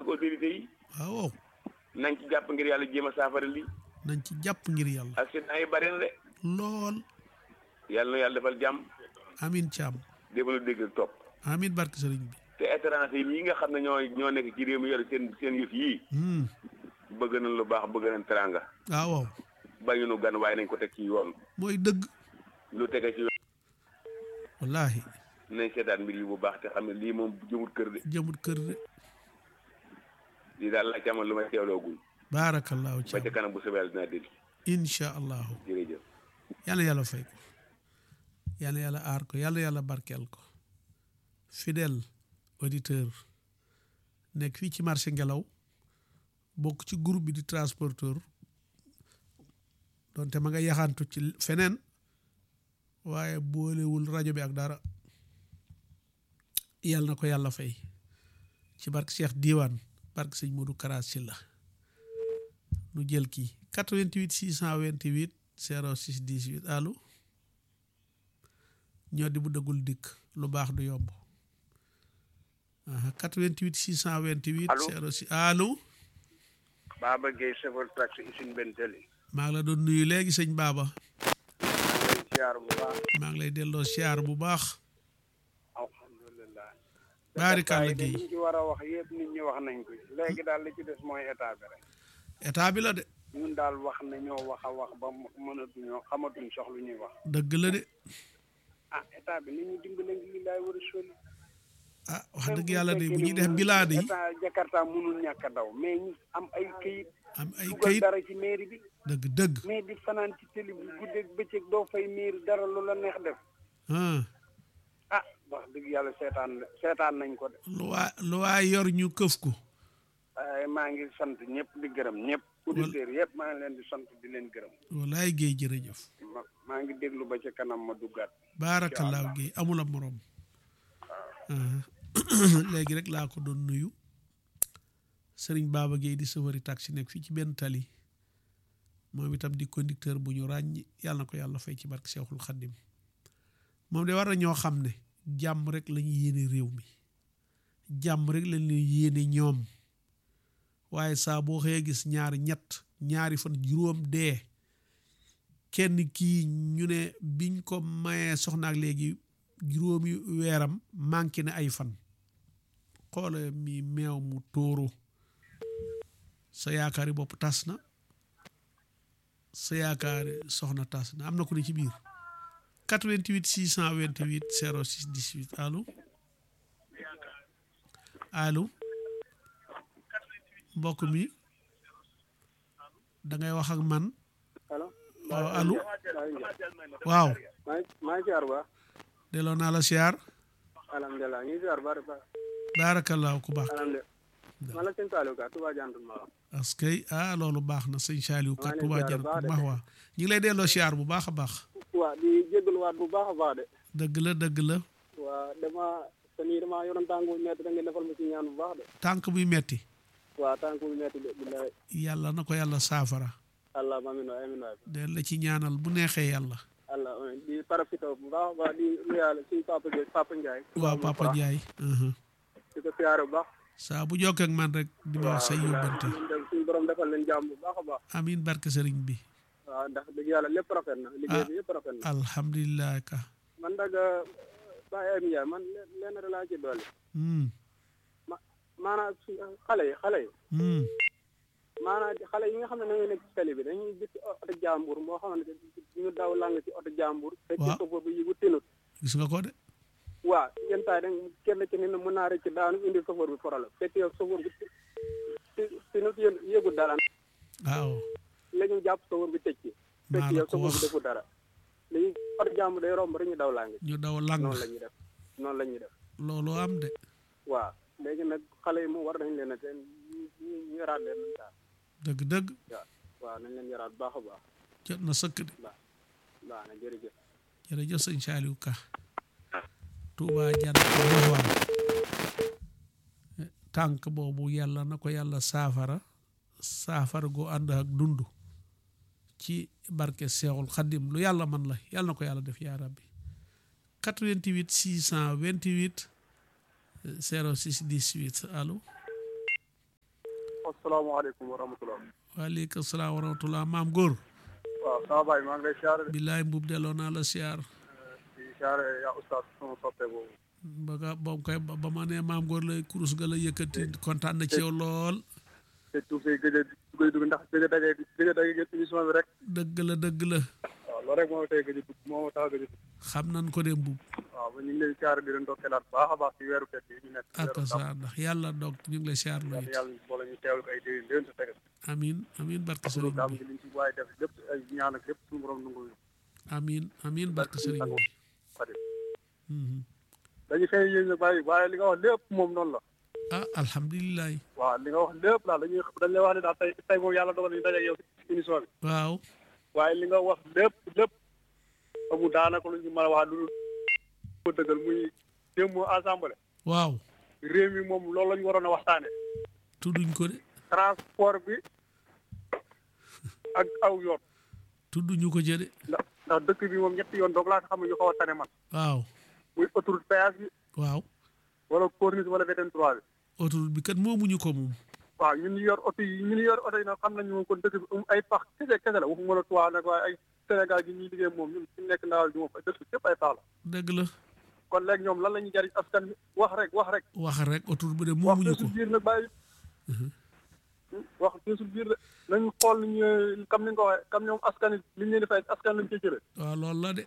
autorité yi waaw nañ ci jàpp ngir yàlla jéem a saafara lii nañ ci jàpp ngir yàlla accident yi bari na de lool yàlla na yàlla defal jàmm amin caam débalu dégg ak topp amin barke sëriñ bi te étranger yi nga xam ne ñoo ñoo nekk ci réew mi yor seen seen yëf yii Hmm. bëgg nañ lu baax bëgg nañ teranga waaw waaw bañu nu gan waaye nañ ko teg ci yoon mooy dëgg lu tege ci yoon wallahi nañ seetaan mbir yi bu baax te xam ne lii moom jëmut kër de jëmut kër de lii daal laa ci amoon lu may teewloogul baarakallaahu ba ca caam kanam bu soobee yàlla dinaa dellu incha allahu jërëjëf yàlla yàlla fay ko yàlla yàlla aar ko yàlla yàlla barkeel ko fidèle auditeur nekk fii ci marché ngelaw bokk ci groupe bi di transporteur donte ma nga yaxantu ci feneen waaye boolewul rajo bi ak dara yàlla na ko yàlla fay ci barke Cheikh Diwane barke sëñ Modou Kara Sylla nu jël kii 88 628 06 18 allo ñoo di bu dëggul dikk lu baax du yomb aha 88 628 Allo? 06 allo Baba Gueye chauffeur taxi usine Bentali maa ngi la doon nuyu léegi sëñ Baba lay ziar bu baax maa ngi lay delloo siyaar bu baax alhamdulilah baarikàlla de Gueye liñ ci war a wax yëpp nit ñi wax nañ ko léegi daal li ci des mooy état bi rek état bi la de ñun daal wax na ñoo wax a wax ba mënatuñoo xamatuñ sox lu ñuy wax dëgg la de ah état bi ni ñu dimbale ngi li laay war a soli ah wax dëgg yàlla de bu ñuy def bilaade yi état Jakarta mënul ñàkk a daw mais ñu am ay këyit am ay dugal kayit dara ci mairie bi dëgg dëgg mais di fanaan ci télé bi guddeeg bëccëg doo fay mairie dara lu la neex def ah ah wax dëgg yàlla seetaan seetaan nañ ko de lu waa lu waa yor ñu këf ko waaye maa ngi sant ñëpp di gërëm ñëpp auditeurs yëpp maa ngi leen di sant di leen gërëm walaay Gueye jërëjëf ma maa ngi déglu ba ca kanam ma duggaat baarakallaahu Gueye amul am morom ah. léegi rek laa ko doon nuyu sëriñ Baba Gueye di sëfëri taxi nekk fii ci benn tali moom itam di conducteur bu ñu ràññ yàlla na ko yàlla fay ci barke Seexul Xaddim moom de war na ñoo xam ne jàmm rek la ñuy yéene réew mi jàmm rek lañ leen yéene ñoom waaye saa boo xëyee gis ñaari ñett ñaari fan juróom dee kenn kii ñu ne biñ ko mayee soxnaak léegi juróomi weeram manqué na ay fan xoole mi meew mu tóoro sa yaakaari bopp tas na sa yaakaari soxna tas na am na ku ne ci biir 88 628 06 18 allo allo mbokk mi da ngay wax ak man allo waaw allo waaw maa maa ngi ziar ba delloo naa la siyaar alhamdulilah ñu ngi ziar ba ba baarakallaahu ku baax alhamdulilah man la sëñ Saliou Ka Touba Jantul ma parce que ah loolu baax na sëñ Saliou maa kat ngi Touba ziar jar bu baax ku de. baax waa ñu ngi lay delloo siyaar bu baax a baax waa di jégaluwaat bu baax a baax de dëgg la dëgg la waa dama te nii dama yoroon tànk bu metti da ngeen defal ma ci ñaan bu baax de tànk buy metti waa tànk bu metti de billahi yàlla na ko yàlla saafara allah amin waay amin waay del la ci ñaanal bu neexee yàlla allah amin di parafito bu baax a baax di nuyaale suñu papa Gueye papa Ndiaye waaw Papa Ndiaye mhm. di ko siyaare bu baax saa bu jokkee ak man rek di ma wax say yóbbante ñun de suñu borom defal leen jàmm bu baax a baax amin barke sëriñ bi waaw ndax dëgg yàlla lépp rafet na liggéey bi yëpp rafet na alhamdulilah ka man nag Baye Ayim Ndiaye man leen leen rek laa ci dolli hmm. ma maanaam su xale yi xale yi Hmm. maanaam xale yi nga xam ne dañuy nekk ci tali bi dañuy gis oto jàmbur moo xamante ne ñu daw lang ci oto jàmbur fekk Waaw. ko boobu yëgu tinut gis nga ko de waaw yenn saa yi dañ kenn ci ni ne mën naa rëcc daanu indi chauffeur bi problème fekk yow chauffeur bi ti- tinut yë yëgu dara waaw léegi ñu jàpp chauffeur bi tëj ci fekk maa la yow ko chauffeur bi wax defu dara léegi oto jàmbur day romb rek ñu daw lang ñu daw lang noonu la ñuy def noonu la ñuy def loolu am de waaw léegi nag xale yi moom war nañ leen a teen ñu ñu ñu yaraat leen nañ daal dëgg dëgg waaw waaw nañ leen yaraat bu baax a baax jot na sëkk de baax baax na jërëjëf jërëjëf sëñ Saliou Ka Touba jan maxwaan tànk boobu yàlla na ko yàlla saafara saafara gu ànd ak dund ci barke Seexul Xaddim lu yàlla man la yàlla na ko yàlla def yaa rabbi 88 628 06 18 allo asalaamaaleykum wa rahmatulah. waaleykum salaam wa rahmatullah maam góor waaw sama baay maa ngi lay siyaare de. billaay mbub delloo naa la siyaar di siyaare yaa oustaz sama soppe boobu. ba nga boobu koy ba ba ma ne maam góor la kurus ga la yëkkati kontaan na ci yow lool te tuub say gëj a gëj a dugg ndax gëj a daje gëj a daje ngeen émission bi rek. dëgg la dëgg la waaw loolu rek moo tey gëj a dugg moo tax a gëj a dugg. xam nan ko de mbub waaw ba ñu ngi leen siyaare di leen ndokkeelaat bu baax a baax ci weeru tedd yi ñu nekk. ak sa ndax yàlla dog ñu ngi lay siyaar lu yàlla it yàlla boole ñu teewlu ko ay déwén déwén sa tegal. amin amin barke loolu sëriñ daam bi gi liñ ci waaye def lépp ay ñaan ak lépp suñu borom nangu ñu. amin amin barke sëriñ bi Xadim Mhm. dañu fay yéen nag bàyyi waaye li nga wax lépp moom noonu la. ah alhamdulilah waaw li nga wax lépp daal dañuy dañ lay wax ne daal tey tey moom yàlla dogal nañu daje ak yow ci émission bi. waaw waaye li nga wax lépp lépp amul daanaka lu ñu mën a wax lu ko dëggal muy démb assemblée waaw réew mi moom loolu la ñu waroon a waxtaane tudduñ ko de transport bi ak aw yoon tudduñu ko jëde ndax ndax dëkk bi moom ñetti yoon doog laa xam ne ñu xaw a tane man waaw muy autoroute péage bi waaw wala corniche wala VDN 3 bi autoroute bi kat moomuñu ko moom waaw ñun ñu yor oto yi ñun ñu yor oto yi nag xam nañu moom kon dëkk bi um ay pax kese kese la waxuma la tuwaa nag waaye ay Sénégal gi ñuy liggéey moom ñun fi nekk ndawal bi moom dëkk bi yëpp ay pax la dëgg la kon léegi ñoom lan la ñuy jariñ askan bi wax rek wax rek wax rek autoroute bi de wax moomuñu ko feesul biir nag bàyyi wax feesul biir de nañu xool ni ñu comme ni nga ko waxee comme ñoom askan yi li ñu leen di fay askan lañ cee jëlee waaw loolu la de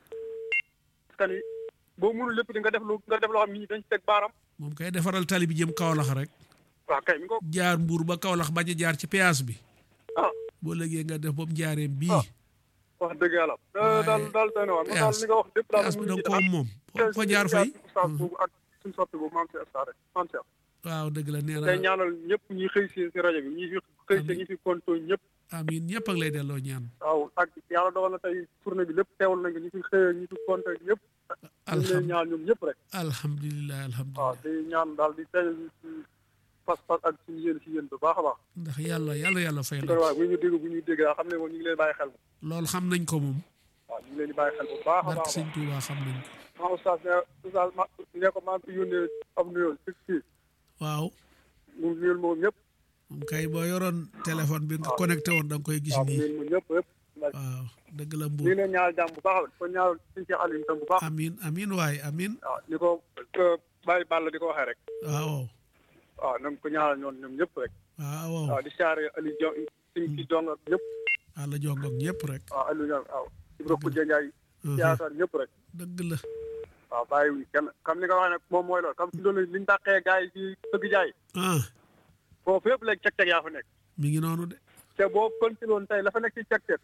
askan yi boo mënul lépp di nga def lu nga def loo xam ni dañ ci teg baaram moom kay defaral tali bi jëm Kaolack rek waaw kay mi ko jaar mbuur ba Kaolack bañ a jaar ci péage bi ah boo léegi nga def boobu njaareem bii Ah. wax dëgg yàlla Waaye daal daal doy na waar man daal li nga wax lépp daal péage bi da mënuñu nga ci ko moom foo ko jaar fay oustaz boobu ak suñu soppi boobu maam Cheikh Sarr maam Cheikh waaw dëgg la nee tey na ñaanal ñëpp ñi xëy si si rajo bi ñi fi xëy si ñi fi konto ñëpp amiin ñëpp ak lay delloo ñaan waaw ak yàlla dogal na tey tournée bi lépp teewal nañ ko ñi fi xëy ñi fi konto ñëpp ñu ngi leen ñaan ñoom ñëpp rek alhamdulilah waaw alhamdulilah di ñaan daal di teñal ci pas-pas ak suñu yéen si yéen bu baax a baax ndax yàlla yàlla yàlla fay kon la waaw bu ñu dégg bu ñuy dégg daa xam ne moom ñu ngi leen bàyyi xel moom loolu xam nañ ko moom waaw ñu ngi leen di bàyyi xel bu baax a barke baax a sëñ Tuubaa xam nañ ko baax maa oustaz ne oustaz ma ne ko maa ngi fi yónnee am nuyoo si fii waaw mu nuyul moom ñëpp moom kay boo yoroon téléphone bi nga connecté woon da nga koy gis waaw mu nii nuyul moom ñëpp yëpp waaw dëgg la ñu ngi mbuur leen ñaanal jàmm bu baax kon ñaanal suñu Cheikh Aliou tam bu baax amiin amiin waay amiin waaw ni ko bàyyi Balla di ko waxee rek waaw waaw na nga ko ñaanal ñoom ñoom ñëpp rek waaw waaw di siyaare Aliou Diong suñ ci dong ak ñëpp àlla jongoog ñëpp rek waaw Aliou Diong waaw Ibra Koudia Ndiaye yaakaar ñëpp rek dëgg la waaw bàyyiwuñ kenn comme ni nga waxee nag moom mooy loolu comme si loolu liñ dàqee gars yi ci dëgg jaay ah foofu yëpp léegi ceg-ceg yaa fa nekk mi ngi noonu de te boo continué woon tey la fa nekk ci ceg-ceg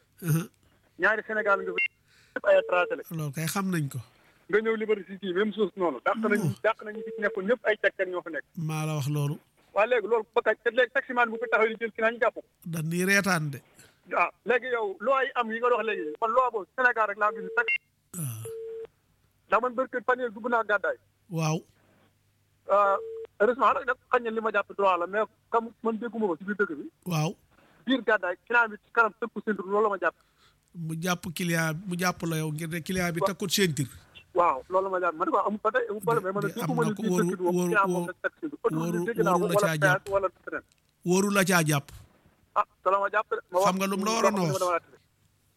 ñaari Sénégal nga fa yëpp ay tracé la loolu kay xam nañ ko nga ñëw Liberté City même chose noonu dàq nañu dàq nañu fi nekkoon ñëpp ay ceg-ceg ñoo fa nekk maa la wax loolu waaye léegi loolu ba kañ te léegi taximaan bu fi taxaw di jël ki naa ñu jàpp ko dañ ni reetaan de ah léegi yow loi yi am yi nga wax léegi man loi boobu Sénégal rek laa gis tax waaw ndax man barke fan yii dugg naa gàddaay waaw heureusement nag nag xañ na li ma jàpp droit la mais comme man dégguma ko ci biir dëkk bi waaw biir gàddaay client bi ci kanam tëkku seen loolu la ma jàpp mu jàpp client mu jàpp la yow ngir ne client bi takkut ceinture waaw loolu la ma jàpp ma ne ko amul ba tey amul problème mais man di- dégguma am ni na ko biir waru- dëkk bi moom waru- client moom nag teg seen waru- dégg naa ko waru la wala caa jàpp. péage wala feneen wóoru la caa jàpp ah te la ma jàpp de ma wax Xam nga lu mu la waroon a ma wax? dama la tere.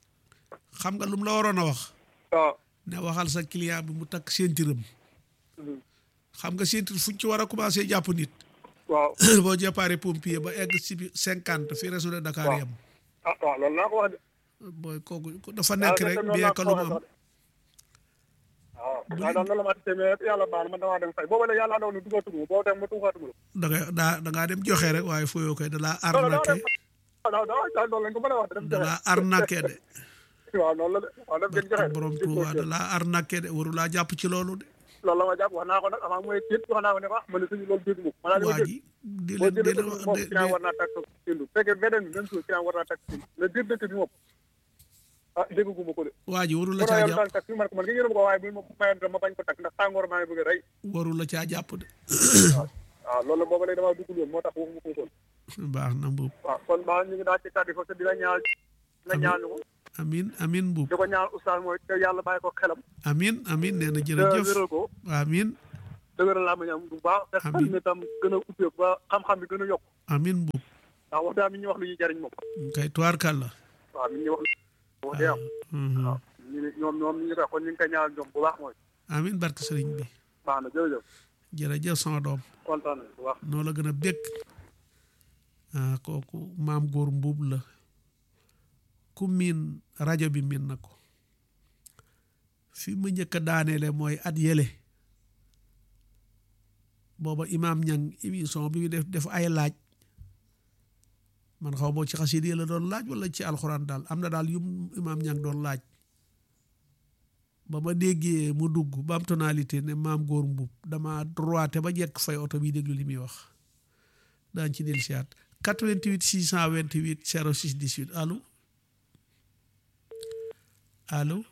xam nga lu mu la waroon a wax waaw ne waxal sa client bi mu takk ceinture am Mhm. xam nga ceinture fuñ ci war a commencé jàpp nit waaw boo jàppaare pompier ba egg si bi cinquante fi région de Dakar Waaw. yam ah waaw loolu naa ko wax de booy kooku dafa nekk waaw rek loolu bien laa que ko lu mu waxee am sax de. waaw waaw daal loolu la ma tere mais yàlla baax na man damaa dem fay boobu la yàlla daw na dugatuma boo dem ma tuuxaatuma da ngay daa da ngaa dem joxe rek waaye fooyoo koy da laa la non non arnaqué non non non loolu lañ ko mën a wax de dem da joxe laa arnaqué de waaw noonu la de waaw dem gën joxe barke borom Tuuba da laa arnaqué de waru laa jàpp ci loolu de loolu la ma jàpp wax naa ko nag avant mooy tiit wax naa ko ne ko ah man de suñu loolu dégg mu maanaam li ma waa dégg ji di boo leen di jëlee leen dëkk bi moom de- client de- war naa takk sindu fekkee beneen bi même chose client war naa takk sindu mais biir dëkk bi moom ah dégguma ko de waa ji waru la bu caa yor jàpp daan takk fi man ko man nga yërëm ko waaye bu ma mayoon dama bañ ko takk ndax tàngoor maa ngi bëgg a rey waru la caa jàpp de waaw loolu booba léegi damaa duggul woon moo tax waxuma ko woon baax na mbuub waaw kon maa ñu ngi daal ci kàddu foofu te di la ñaan nga ñaan ko amin amin mbuub di ko ñaan oustaz mooy te yàlla bàyyi ko xelam amin amin nee na te jërëjëf wéral ko amin dëgëral laa ma ñam bu baax te xel Amiin. mi tam gën a ubbeeku ba xam-xam bi gën a yokk amin mbuub ndax wax daa mi ñu wax lu ñuy jariñ moom kay tuwaarkal la waaw mi ñu wax wax dee am waaw ñu ne ñoom ñoom ñu ngi koy kon ñu ngi koy ñaanal ñoom bu baax mooy amin barke sëriñ bi baax na jërëjëf jërëjëf sama doom kontaan nañ bu baax noo la gën a bég ah kooku maam góor mbuub la ku miin rajo bi miin na ko fi ma njëkk a daaneele mooy at yële booba imaam ñang émission bi mu def def ay laaj man xaw boo ci xasida yi la doon laaj wala ci alxuraan daal am na daal yum imaam ñang doon laaj ba ma déggee mu dugg ba am tonalité ne maam góor mbub dama droité ba jekk fay oto bi déglu li muy wax daañ ci del siyaat 88 628 06 18 allo allo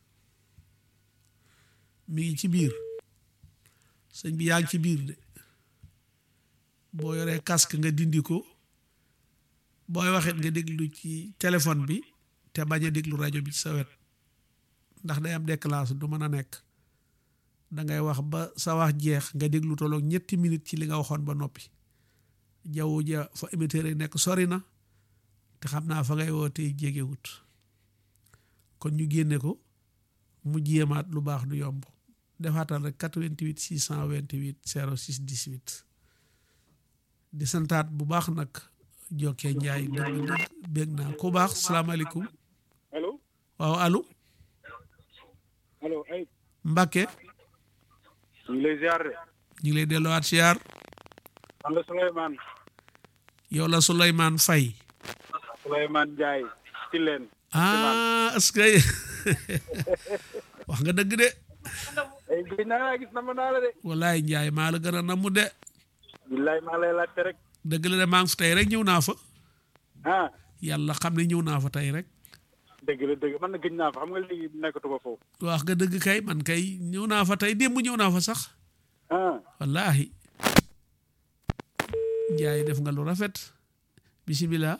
mi ngi ci biir sëñ bi yaa ngi ci biir de boo yoree casque nga dindi ko booy waxit nga déglu ci téléphone bi te bañ a déglu rajo bi ci sa wet ndax day am déclasse du mën a nekk da ngay wax ba sa wax jeex nga déglu tolloog ñetti minutes ci li nga waxoon ba noppi jaww ja fa émetteur yi nekk sori na te xam naa fa ngay wootee jegewut kon ñu génne ko mu jéemaat lu baax du yomb defaatal rek 88 628 06 18 di santaat bu baax nag jokkee njaay dëgg dëgg bég naa ku baax salaamaaleykum allo waaw allo allo ay Mbacke ñu ngi lay ziar de ñu ngi lay delluwaat siyaar man la Souleymane yow la Souleymane Faye Souleymane Ndiaye ci leen ah est-ce que wax nga dëgg de ay gëj naa laa gis na ma naa la de wallaay Njaay maa la gën a namu de billaay maa lay laajte rek dëgg la de maa ngi fi tey rek ñëw naa fa ah yàlla xam ne ñëw naa fa tey rek dëgg la dëgg man na gëj naa fa xam nga léegi nekkatu ba foofu wax nga dëgg kay man kay ñëw naa fa tey démb ñëw naa fa sax ah wallaahi Njaay def nga lu rafet bisimilah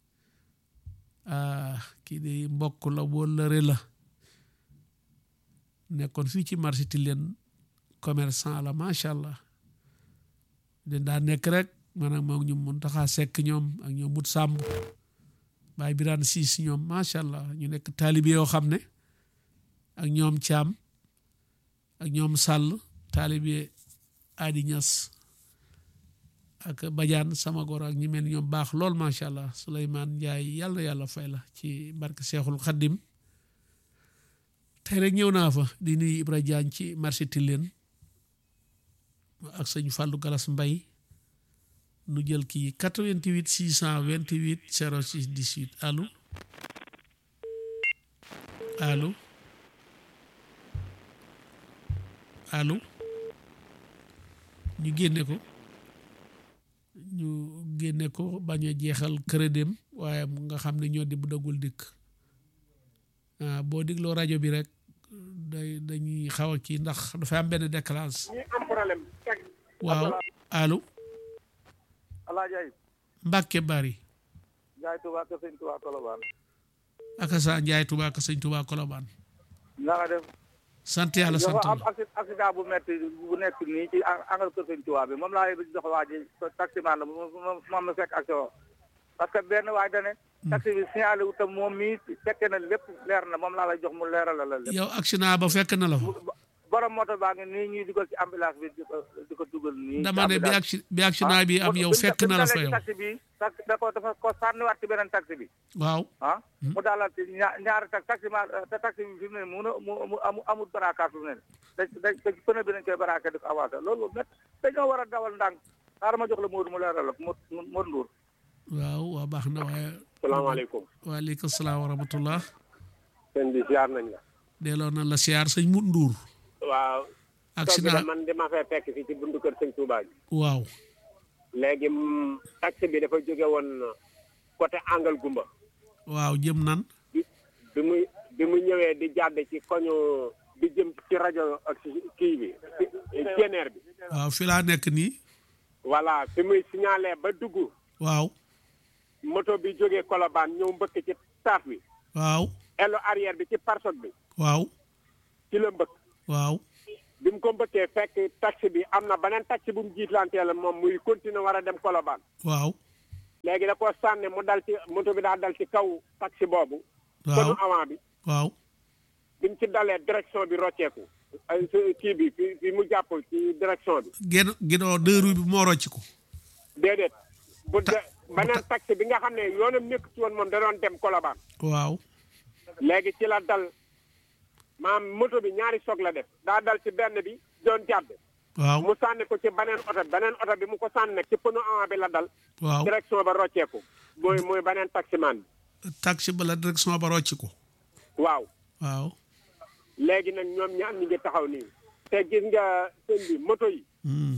ah kii de mbokk la wóllëre la nekkoon fii ci marché Tilène commerçant la macha allah den daa nekk rek maanaam moom ñu mun taxaa sekk ñoom ak ñoom mut sàmb baay biraan siis ñoom macha allah ñu nekk taalibe yoo xam ne ak ñoom caam ak ñoom sàll taalibe aadi ñas ak bajaan sama goro ak ñi mel ni ñoom baax lool macha allah Souleymane Ndiaye yàlla na yàlla fay la ci barke Seexul Xaddim tey rek ñëw naa fa di nuyu Ibra Diagne ci marché Tilène ak sëñ Fallou Galas Mbay nu jël kii 88 628 06 18 allo allo allo ñu génne ko ñu génne ko bañ a jeexal crédit waaye mu nga xam ne ñoo di bu dagul dikk ah boo digloo rajo bi rek day dañuy xaw a kii ndax dafay am benn décalage ñu am problème waaw allo alaaji ay Mbàkke bari Njaay Tuubaa kër sëñ Tuubaa Kolobaan aka sa Njaay Tuubaa ka sëñ Tuubaa Kolobaan na nga def sant yàlla sant dafa am la acci- accident bu metti bu nekk nii ci angal kër sëñ Tuubaa bi moom laa jox waa ji taximan la moom moom la fekk action parce que benn waay dane taxi bi signalé wu tam moom mii fekke na lépp leer na moom laa lay jox mu leeral la lépp yow accident ba fekk na la fa borom moto baa ngi nii ñuy dugal ci ambulance bi di ko di ko dugal nii dama ne bi acci bi accident bi am yow fekk na la fa yow taxi bi taxi da ko dafa ko sànniwaat ci beneen taxi bi waaw ah mu daalal ci ñaar ñaari tax taxi ma te taxi bi fi mu ne mu mu mu amu amul barakaat fi mu ne da da da pneu bi nañ koy baraake di ko avancé loolu met dañoo war a dawal ndànk xaaral ma jox la Modou mu leeral la Modou Modou Ndour waaw waa baax na waaye salaamaaleykum waaleykum salaam wa rahmatullah sëñ bi ziar nañ la delloo na la siyaar sëñ Mut Nduur waaw accident man dama fay fekk fii ci buntu kër sëñ Touba bi waaw léegi mm, taxi bi dafa jóge woon côté angle gumba waaw jëm nan bi bi muy bi mu ñëwee di jàdd ci koñu bi jëm ci rajo ak ci kii bi ceneer bi waaw fi laa nekk nii voilà fi muy signalé ba dugg waaw moto bi jógee Colobane ñëw mbëkk ci taaf bi waaw elo arrière bi ci parsoog bi waaw ci la mbëkk waaw bi mu ko mbëkkee fekk taxi bi am na beneen taxi bu mu jiitlantee la moom muy continuer war a dem Colobane waaw léegi da ko sànni mu dal ci moto bi daa dal ci kaw taxi boobu waaw pneu avant bi waaw bi mu ci dalee direction bi rocceeku ay si- kii bi fi fi mu jàpp ci direction bi genn ginnaaw deux roues bi moo rocc ko déedéet bu de Ta- beneen taxi bi nga xam ne yoonam nekk ci woon moom da doon dem Colobane waaw léegi ci la dal maam moto bi ñaari soog la def daa dal ci benn bi doon jàdd waaw mu sànni ko ci beneen oto beneen oto bi mu ko sànni nag ci pneu avant bi la dal waaw direction ba rocceeku mooy mooy beneen taximan bi taxi ba la direction ba rocc ko waaw waaw léegi nag ñoom ñaar ñi ngi taxaw nii te gis nga sëñ bi moto yi Hmm.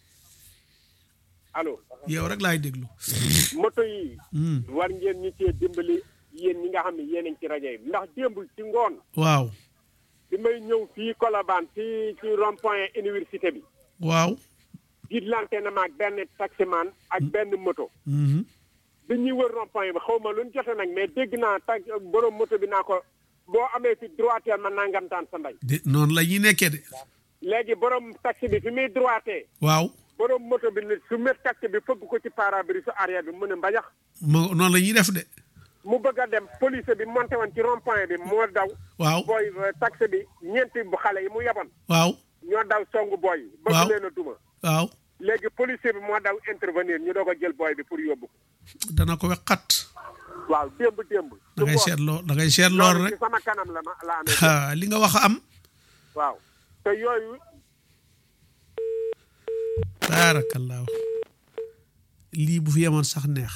allo yow rek laay déglu moto yi Hmm. war ngeen ñu cee dimbali yéen ñi nga xam ne yéen a ngi ci rajo yi ndax démb ci ngoon waaw bi may ñëw fii Colobane fii ci rond point université bi waaw jiitlante na ma ak benn taximan ak benn moto Mhm. bi ñuy wër rond point bi xaw ma lu ñu jote nag mais dégg naa tag borom moto bi naa ko boo amee fi droitière ma nangamtaan sa ndey de noonu la ñuy nekkee de léegi borom taxi bi fi muy droité waaw borom moto bi ne su met taxi bi fëgg ko ci pare-brise su arrière bi mu ne mbajax moo noonu la ñuy def de mu bëgg a dem police bi monté woon ci rond point bi moo daw waaw booy euh, taxi bi ñeenti bu xale yi mu yeboon waaw ñoo daw songu booy yi Waaw. bëgg leen a duma waaw léegi policier bi moo daw intervenir ñu doog a jël booy bi pour yóbbu ko dana ko wexxat waaw démb démb da ngay seet loo da ngay seet lool loolu rek ci sama kanam la ma la amee ah li nga wax a am waaw te yooyu baarakallaahu lii bu fi yemoon sax neex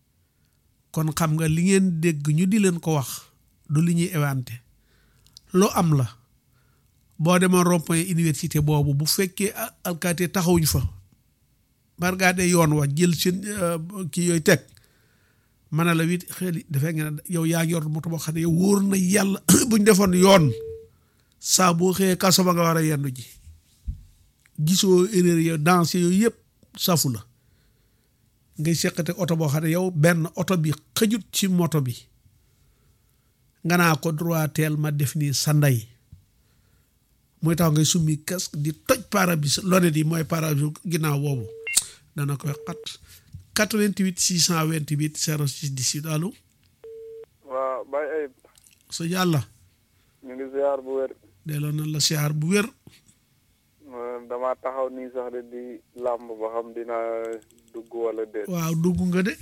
kon xam nga li ngeen dégg ñu di leen ko wax du li ñuy éwante loo am la boo demoon rond-point université boobu bu fekkee a- alkaati taxawuñ fa bargaade yoon wa jël seen euh, kii yooyu teg ma ne la wit xel dafay ngeen ne yow yaa ngi yor moto boo xam ne yow wóor na yàlla buñ defoon yoon saa boo xëyee kaso ba nga war a yendu ji gisoo erreur yow danse yooyu yëpp safu la ngay seqate oto boo xam ne yow benn oto bi xëjut ci moto bi nga naa ko droiteel ma def nii sa ndey mooy tax ngay summi casque di toj pare-brise lonet yi mooy pare-brise ginnaaw boobu dana koy xat 88 628 06 18 allo waaw Baye Ayib sa yàlla ñu ngi ziar bu wér delloo na la siyaar bu wér Euh, dama taxaw nii sax de di làmb ba xam dina dugg wala déet waaw dugg nga de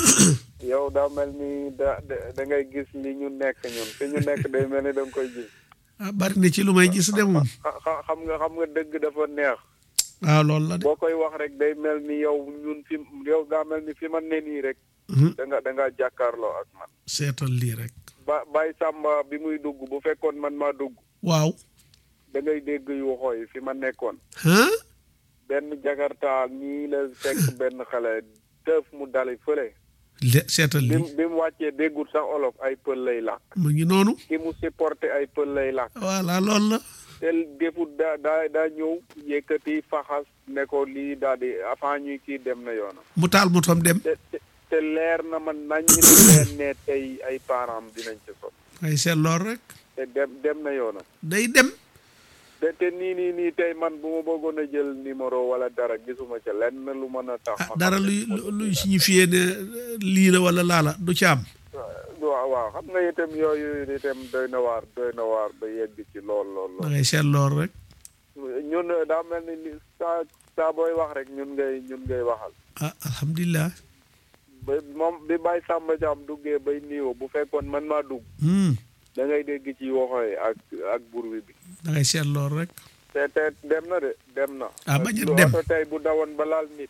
yow daa mel ni da da da ngay gis li ñu nekk ñun fi ñu nekk day mel ni da nga koy gis ah bari na ci lu may gis de moom xa- xa- xam nga xam nga dëgg dafa neex waaw loolu la de boo koy wax rek day mel ni yow ñun fi yow daa mel ni fi ma ne nii rek Mhm. da nga da nga jàkkaarloo ak man seetal lii rek ba Baye Samba bi muy dugg bu fekkoon man maa dugg waaw da ngay dégg yu xooy fi ma nekkoon ah benn jakarta ñii la fekk benn xale tëf mu dali fële le seetal bi lii mu bi mu wàccee déggul sax olof ay pël lay làkk mu ngi noonu ki mu supporté ay pël lay làkk voilà loolu la te defut daa daa daa ñëw yëkkati faxas ne ko lii daal di avant ñuy kii dem na yoonam mu taal motom dem te te te leer na man nañ ni leen ne tey ay parents dinañ ci son ay seet lool rek te dem dem na yoonam day dem te te nii nii nii tey man bu ma bëggoon a jël numéro wala dara gisuma ca lenn lu mën a tax ah ma dara xam ne luy luy signifié ne lii la wala laala du ci am waaw waaw xam nga itam yooyu itam doy na waar doy na waar ba yegg ci lool lool da lool ngay seet lool rek ñun daa mel ni ni saa saa booy wax rek ñun ngay ñun ngay waxal ah alhamdulilah ba moom bi Baye Samba Thiam duggee bay niiwo bu fekkoon man maa dugg hmm da ngay dégg ci waxooy ak ak burwi bi da ngay seet lool rek te te dem na de dem na Ah, bañ a Lu dem. oto tey bu dawoon ba laal nit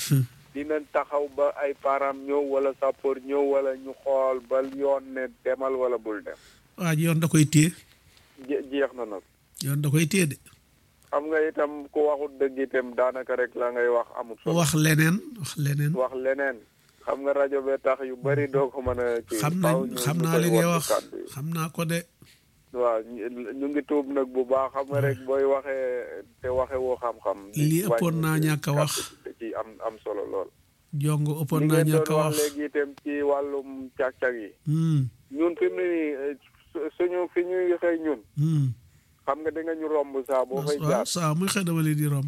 dinañ taxaw ba ay parents ñëw wala sapeur ñëw wala ñu xool ba yoon ne demal wala bul dem waa ji yoon da koy téye Je- jeex na nag yoon da koy téye de xam nga itam ku waxut dëgg itam daanaka rek la ngay wax amut solo wax leneen wax leneen wax leneen xam nga rajo bee tax yu bari doo ko mën a kii xam faaw nañ ñu- xam ñu naa koy li ngay wattu wax kàddu yi. xam naa ko de waaw ñu- ñu ngi tuub nag bu baax xam nga rek booy waxee te waxe woo xam-xam lii ëppoon naa wàññi ñàkk a wax. kàddu da ci am am solo lool jongo ëppoon li naa ngeen ñàkk a doon wax wax léegi itam ci wàllum càq-càq yi hmm ñun fi mu ne nii eh, su- suñu fi ñuy xëy ñun hmm xam nga da nga ñu romb saa boo fay waaw jaar saa muy xëy dama leen di romb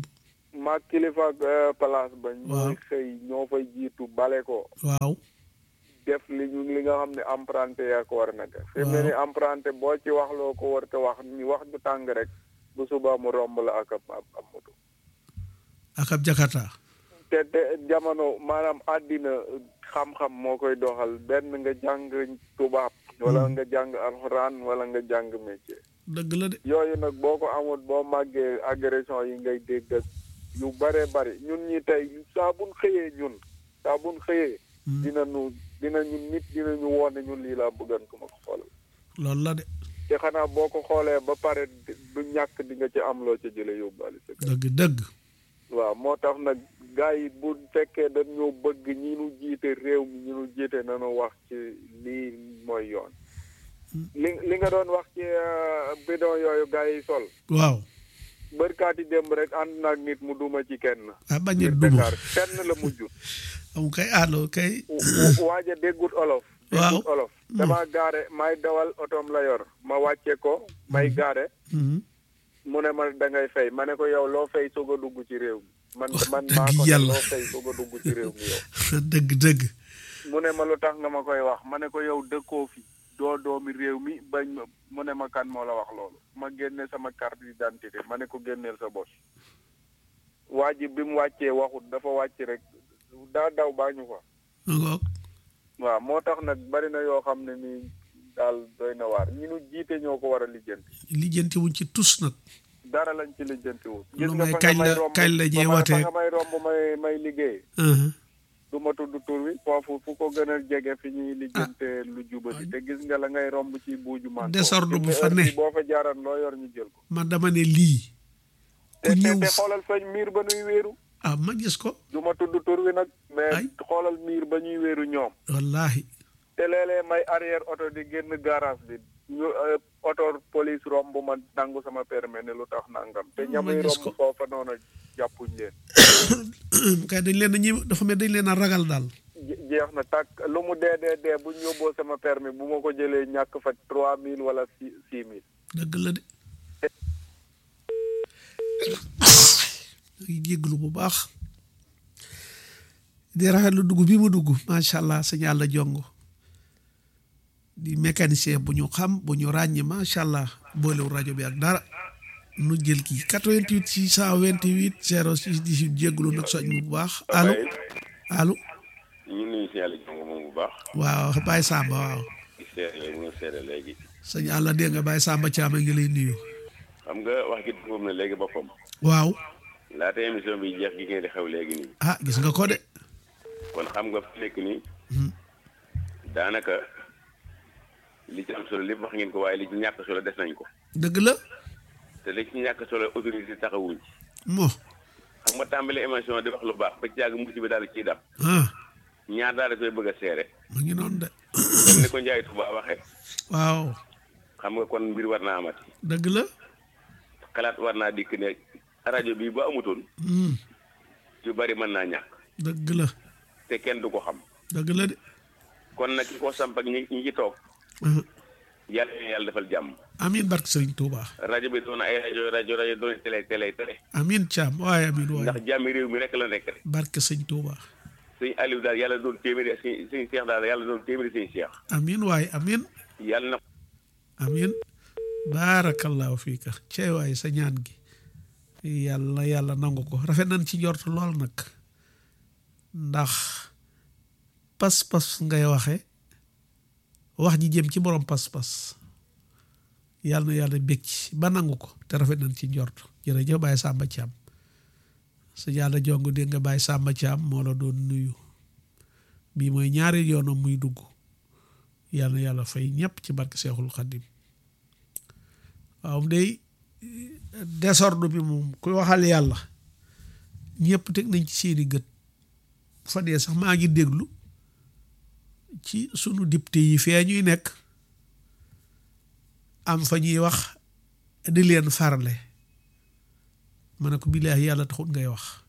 ma kilifa ak euh, place ba ñooy Waaw. xëy ñoo fay jiitu bale ko waaw def li ñu li nga xam ne emprunté yaa ko war na def fi mu ne ni emprunté boo ci wax loo ko war te wax ni wax ju tàng rek bu subaa mu romb la ak ab ab ab moto ak ab jakarta te te jamono maanaam àddina xam-xam moo koy doxal benn nga jàng tubaab wala nga jàng alxuraan wala nga jàng métier dëgg la de yooyu nag boo ko amul boo màggee agression yi ngay dégg ak yu bare bari ñun ñi tey saa buñ xëyee ñun saa buñ xëyee dinañu dinañu nit dinañu woone ñun lii laa bëggan ko ma ko xoolal loolu la de te xanaa boo ko xoolee ba pare du ñàkk di nga ci am loo ci jële yóbbaale sa kër dëgg dëgg waaw moo tax nag gars yi bu fekkee dañoo bëgg ñi nu jiite réew mi ñi nu jiite nañu wax ci lii mooy yoon li li nga doon wax ci euh, bidon yooyu gars yi sol waaw bërkaati démb rek ànd naag nit mu duma ci kenn ah bañ a biir duma Dakar kenn la mujj am kay allo kay waaja déggut olof Waaw. déggut olof dama gaare may dawal otoom la yor ma wàcce ko may gaare Mhm. mu ne ma da ngay fay ma ne ko yow loo fay soog a dugg ci réew mi man man dëgg maa ko ne yàlla. loo fay soog a dugg ci réew mi yow dëgg dëgg mu ne ma lu tax nga ma koy wax ma ne ko yow dëkkoo fi doo doomi réew mi bañ ma mu ne ma kan moo la wax loolu ma génne sama carte d'identité ma ne ko génneel sa bos waa ji bi mu wàccee waxut dafa wàcc rek daa daw baa ñu fa ma ngoog waaw moo tax nag bari na yoo xam ne nii daal doy na waar ñi nu jiite ñoo ko war a lijjanti lijjanti wuñ ci tus nag dara lañ ci lijjanti wut Lu may kañ la- romb kañ la ñuy fa watee- fa nga may romb may may liggéey Mhm. du ma tudd tur wi foofu fu ko gën a jege fi ñuy lijjante lu jubati te gis nga la ngay romb ci buuju man Désordre bu fa ne. boo fa jaaran loo yor ñu jël ko man dama ne lii ku te te ñëw te xoolal fañ miir ba ñuy wéeru ah ma gis ko du ma tudd tur wi nag mais Ay. xoolal miir ba ñuy wéeru ñoom wallahi te léeg-léeg may arrière oto di génn garage bi ñu euh, oto police romb ma nangu sama permis ne lu tax nangam te Ma ñamuy gis romb ko. foofa noonu jàppuñ leen kay dañ leen a ñi dafa mel dañ leen a ragal daal Je- jeex na tàkk lu mu dee dee dee bu ñu yóbboo sama permis bu ma ko jëlee ñàkk fa trois mille wala six six mille dëgg la de ngi jégglu bu baax di rafetlu dugg bi mu dugg macha allah sëñ Yàlla jongo di mécanicien bu ñu xam bu ñu ràññee macha allah boolewu rajo bi ak dara nu jël kii 88 628 06 18 jégglu nag soñ bu baax allo allo ñu nuyu si yàlla jongo moom bu baax waaw Baye Samba waaw di seere mu nga seere léegi sëñ Yàlla dégg nga Baye Samba Thiam a ngi lay nuyu xam nga wax gi moom na léegi boppam waaw laata émission bi jeex gi ngeen di xew léegi nii ah gis nga ko de kon xam nga fi nekk nii daanaka li ci am solo lépp wax ngeen ko waaye li ci ñàkk solo des nañ ko dëgg la te li ci ñàkk solo autorité taxawuñ ci mo xam nga tàmbali émission di wax lu baax ba ci yàgg musiba daal di ciy dab ah ñaar daal da koy bëgg a seere ma ngi noonu de comme ni ko Njaay Tuba waxee waaw xam nga kon mbir war naa amati dëgg la xalaat war naa dikk ne rajo bi ba amutoon Hmm, yu bari mën naa ñàkk dëgg la te kenn du ko xam dëgg la de kon nag ki ko samp ak ñi ñi ci toog ah, yàlla na yàlla defal jàmm amiin barke Sëriñ Tuuba rajo bi doon ay rajo rajo rajo doon télé télé télé amiin Thiam waaye amiin ndax waaye jàmmi réew mi rek la nekk rek barke Sëriñ Tuuba sëñ Aliou daal yàlla doon téeméeri sëñ sëñ Cheikh daal yàlla doon téeméeri sëñ Cheikh amiin waaye amiin yàlla na amiin baarakallahu fiika cey waaye sa ñaan gi yàlla yàlla nangu ko rafet nañ ci njort lool nag ndax pas-pas ngay waxe wax ji jëm ci borom pas-pas yàlla na yàlla bég ci ba nangu ko te rafet nañ ci njort jërëjëf Baye Samba Thiam sa yàlla jong dégg nga Baye Samba Thiam moo la doon nuyu bii mooy ñaari yoonam muy dugg yàlla na yàlla fay ñëpp ci barke Seexul Xaddim waaw day désordre bi moom kuy waxal yàlla ñëpp teg nañ ci seeni gët bu fa dee sax maa ngi déglu ci sunu député yi fee ñuy nekk am fa ñuy wax di leen farle ma ne ko billaahi yàlla taxut ngay wax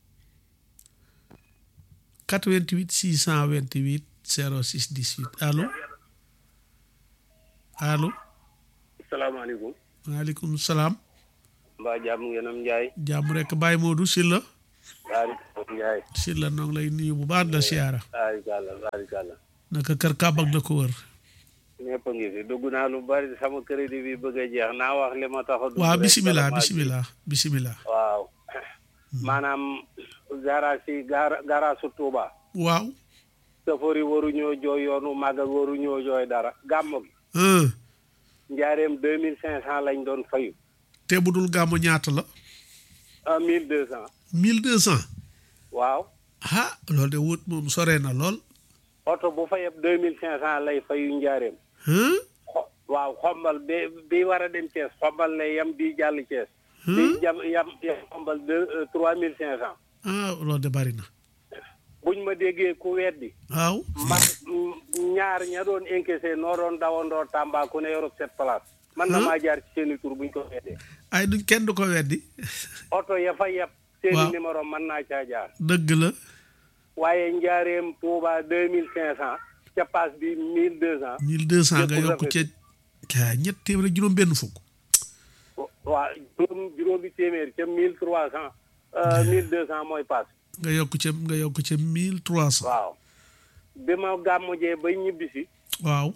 88 628 06 18 allo allo salaamaaleykum waaleykum salaam mbaa jàmm ngeen am Njaay jàmm rek Baye Modou Sylla baari Njaay Sylla noo ngi lay nuyu bu baax la siyaara baari kàlla baari kàlla naka kër Kaab ak la ko wër ñëpp a ngi fi dugg naa lu bari sama crédit bi bëgg a jeex naa wax li ma tax a dugg waaw rek bisimilah bala maa bisimilah bisimilah ji. waaw maanaam garage yi gara garage su Touba waaw safar yi waruñoo jooy yoonu màggal waruñoo jooy dara gàmmu gi un njaareem deux mille cinq cent lañ doon fayu te bu dul gàmmu ñaata la un mille deux cent mille deux cent waaw ah loolu de wut moom sore na lool oto bu fa yeb deux mille cinq cent lay fayu njaareem hein xo- waaw xombal bi bi war a dem Thiès xombal lay yam bi jàll Thiès bi jam yam yam xombal deux trois mille cinq cent ah loolu de bari na buñ ma déggee ku weddi waaw man ñaar ña doon encaissé noo doon dawandoo Tamba ku ne Europe sept place man na maa jaar ci seeni tur buñ ko weddee ay duñ kenn du ko weddi oto ya fa yeb seeni Waaw. numéro mën naa caa jaar dëgg la waaye njaareem Touba deux mille cinq cent ca paas bi mille deux cent mille deux cent nga Yëpp yokk ca rafet. kaa ñett téeméer ak juróom benn fukk waa juróom juróomi téeméer ca mille trois cent mille deux cent mooy paas nga yokk ca nga yokk ca mille trois cent waaw bi ma gàmmujee bay ñibbisi waaw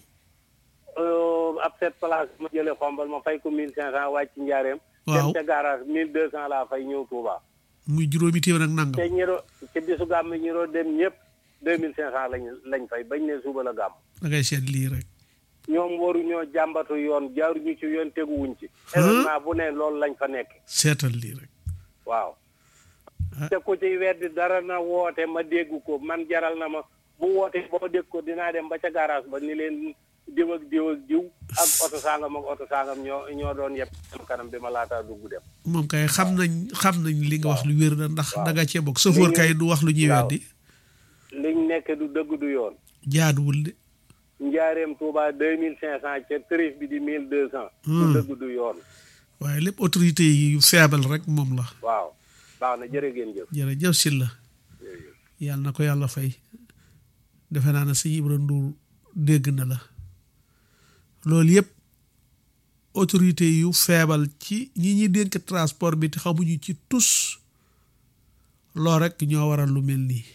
ab sept place ma jëlee xombal ma fay ko mille cinq cent wàcc njaareem Waaw. dem ca garage mille deux cent laa fay ñëw Touba muy juróomi téeméer ak te nangam ñi doo ci bisu gàmm ñi doo dem ñëpp deux mille cinq cent lañ lañ fay bañ ne suba la gàmm da ngay seet lii rek ñoom waruñoo jàmbatu yoon jaaruñu ci yoon teguwuñ ci événement bu ne loolu lañ fa nekk seetal lii rek waaw Ah. te ku ci weddi dara na woote ma dégg ko man jaral na ma bu woote boo dégg ko dinaa dem ba ca garage ba ni leen diw ak diw ak diw ak oto sangam ak oto sangam ñoo ñoo doon yëpp sama kanam bi ma laataa dugg dem moom kay xam nañ xam nañ li nga wax lu wér la ndax Waaw. da nga cee bokk sëfoor Li kay ñu- du wax lu ñuy waaw. weddi liñ nekk du dëgg du yoon jaaduwul de njaareem Touba deux mille cinq cent ca tarif bi di mille deux cent Hmm. du dëgg du yoon waaye lépp autorité yi yu feebal rek moom la waaw baax na jërë ngeen jëf jërëjëf Sylla yàlla na ko yàlla fay defe naa ne sëñ Ibra Ndour dégg na la loolu yëpp autorité yu feebal ci ñi ñuy dénk transport bi te xamuñu ci tus lool rek ñoo waral lu mel nii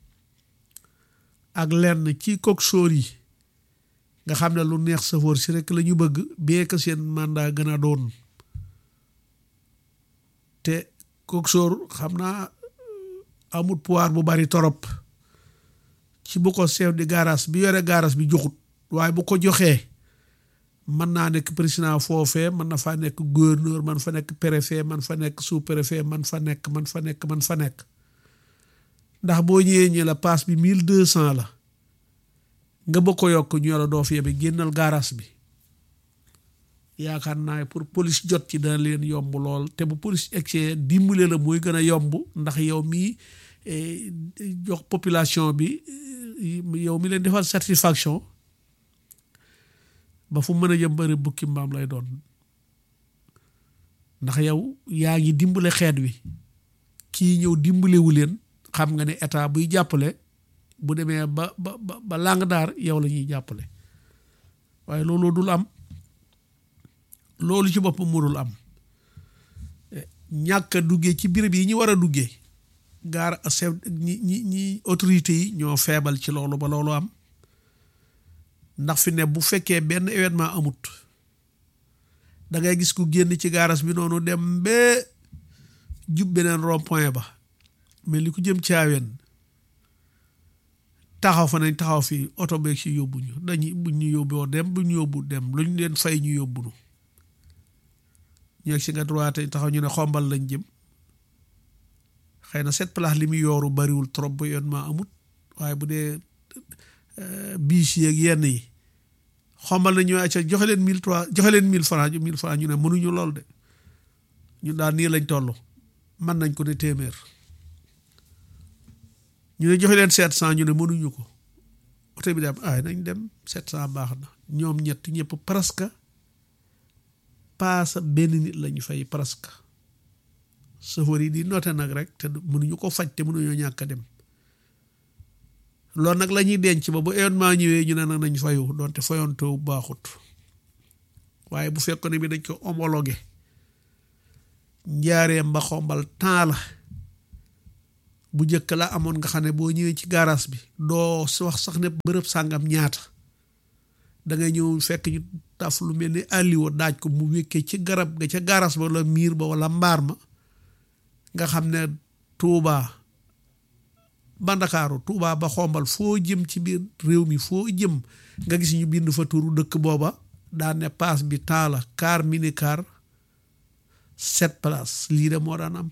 ak lenn ci coxeur yi nga xam ne lu neex safoor si rek la ñu bëgg bien que seen mandat gën a doon te coxeur xam naa amul pouvoir bu bari torop ci bu ko chef de garage bi yore garage bi joxut waaye bu ko joxee mën naa nekk président foofee mën na faa nekk gouverneur man fa nekk préfet man fa nekk sous préfet man fa nekk man fa nekk man fa nekk ndax boo ñëwee ñi la passe bi mille deux cent la nga bëgg ko yokk ñu la doo fi yebe génnal garage bi yaakaar naa pour police jot ci dana leen yomb lool te bu police egsee dimbale la mooy gën a yomb ndax yow mii eh, jox population bi eh, yow mi leen defal satisfaction ba fu mën a jëm bëri bukki mbaam lay doon ndax yow yaa ngi dimbale xeet wi kii ñëw dimbalewu leen xam nga ne état buy jàppale bu demee ba ba ba ba lang daar yow la ñuy jàppale waaye loolu dul am loolu ci boppam mënul am Eh, ñàkk a duggee ci béréb yi ñu war a duggee gaar chef ñi ñi ñi autorités yi ñoo feebal ci loolu ba loolu am ndax fi ne bu fekkee benn événement amut da ngay gis ku génn ci gaaras bi noonu dem ba jub beneen rond point ba mais li ko jëm caaween taxaw fa nañ taxaw fii oto beeg si yóbbu ñu dañuy buñ ñu yóbboo dem buñ ñu yóbbu dem lu ñu leen fay ñu yóbbu nu ñu si nga droite taxaw ñu ne xombal lañ jëm xëy na cette place li muy yooru bariwul trop bu yoon ma amut waaye bu dee biis yeeg yenn yi xombal na ñu acca joxe leen mille trois joxe leen mille franc mille franc ñu ne mënuñu lool de ñun daal nii lañ toll mën nañ ko ne téeméer ñu ne joxe leen sept cent ñu ne mënuñu ko oto bi dem ay nañ dem sept cent baax na ñoom ñett ñëpp presque paasa benn nit lañu fay presque chauffeur yi di noté nag rek te mënuñu ko faj te mënuñoo ñàkk a dem loolu nag la ñuy denc ba bu événement ñëwee ñu ne nag nañ fayu doonte fayontoo baaxut waaye bu fekkoon ne bi dañ ko homologué njaareem ba xombal temps la bu njëkk la amoon nga xam ne boo ñëwee ci gaaraas bi doo wax sax ne bërëb sàngam ñaata da ngay ñëw fekk ñu taf lu mel ni àlliwoo daaj ko mu wékkee ci garab ga ca gaaraas ba wala miir ba wala mbaar ma nga xam ne tuubaa ba ndakaaru tuubaa ba xombal foo jëm ci biir réew mi foo jëm nga gis ñu bind fa turu dëkk booba daan ne paas bi temps la car mini car sept place lii de moo daan am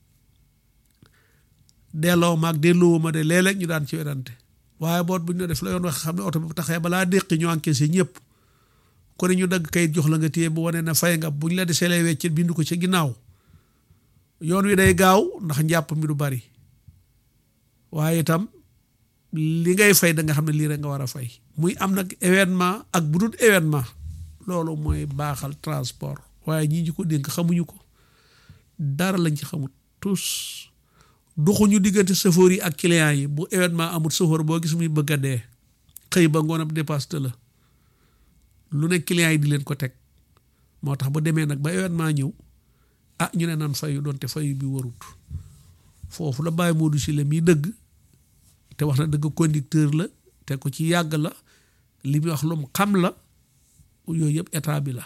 delloo ma ak delloo ma de léeg-léeg ñu daan ci werante waaye boot bu ñu def la yoon wax xam ne oto bi bu taxee balaa déqi ñu encaissé ñëpp ko ne ñu dagg kayit jox la nga téye bu wane ne fay nga bu ñu la desee lay weccet bindu ko ci ginnaaw yoon wi day gaaw ndax njàpp mi du bari waaye itam li ngay fay da nga xam ne lii rek nga war a fay muy am nag événement ak bu dul événement loolu mooy baaxal transport waaye ñii ñu ko dénk xamuñu ko dara lañ ci xamut tous doxuñu diggante chauffeur yi ak client yi bu événement amul chauffeur boo gis muy bëgg a dee xëy ba ngoon ab dépasse la lu ne client yi di leen ko teg moo tax bu demee nag ba événement ñëw ah ñu ne naan fayu doonte fayu bi warut foofu la bàyyi Modou si la miy dëgg te wax na dëgg conducteur la te ko ci yàgg la li muy wax lu mu xam la yooyu yëpp état bi la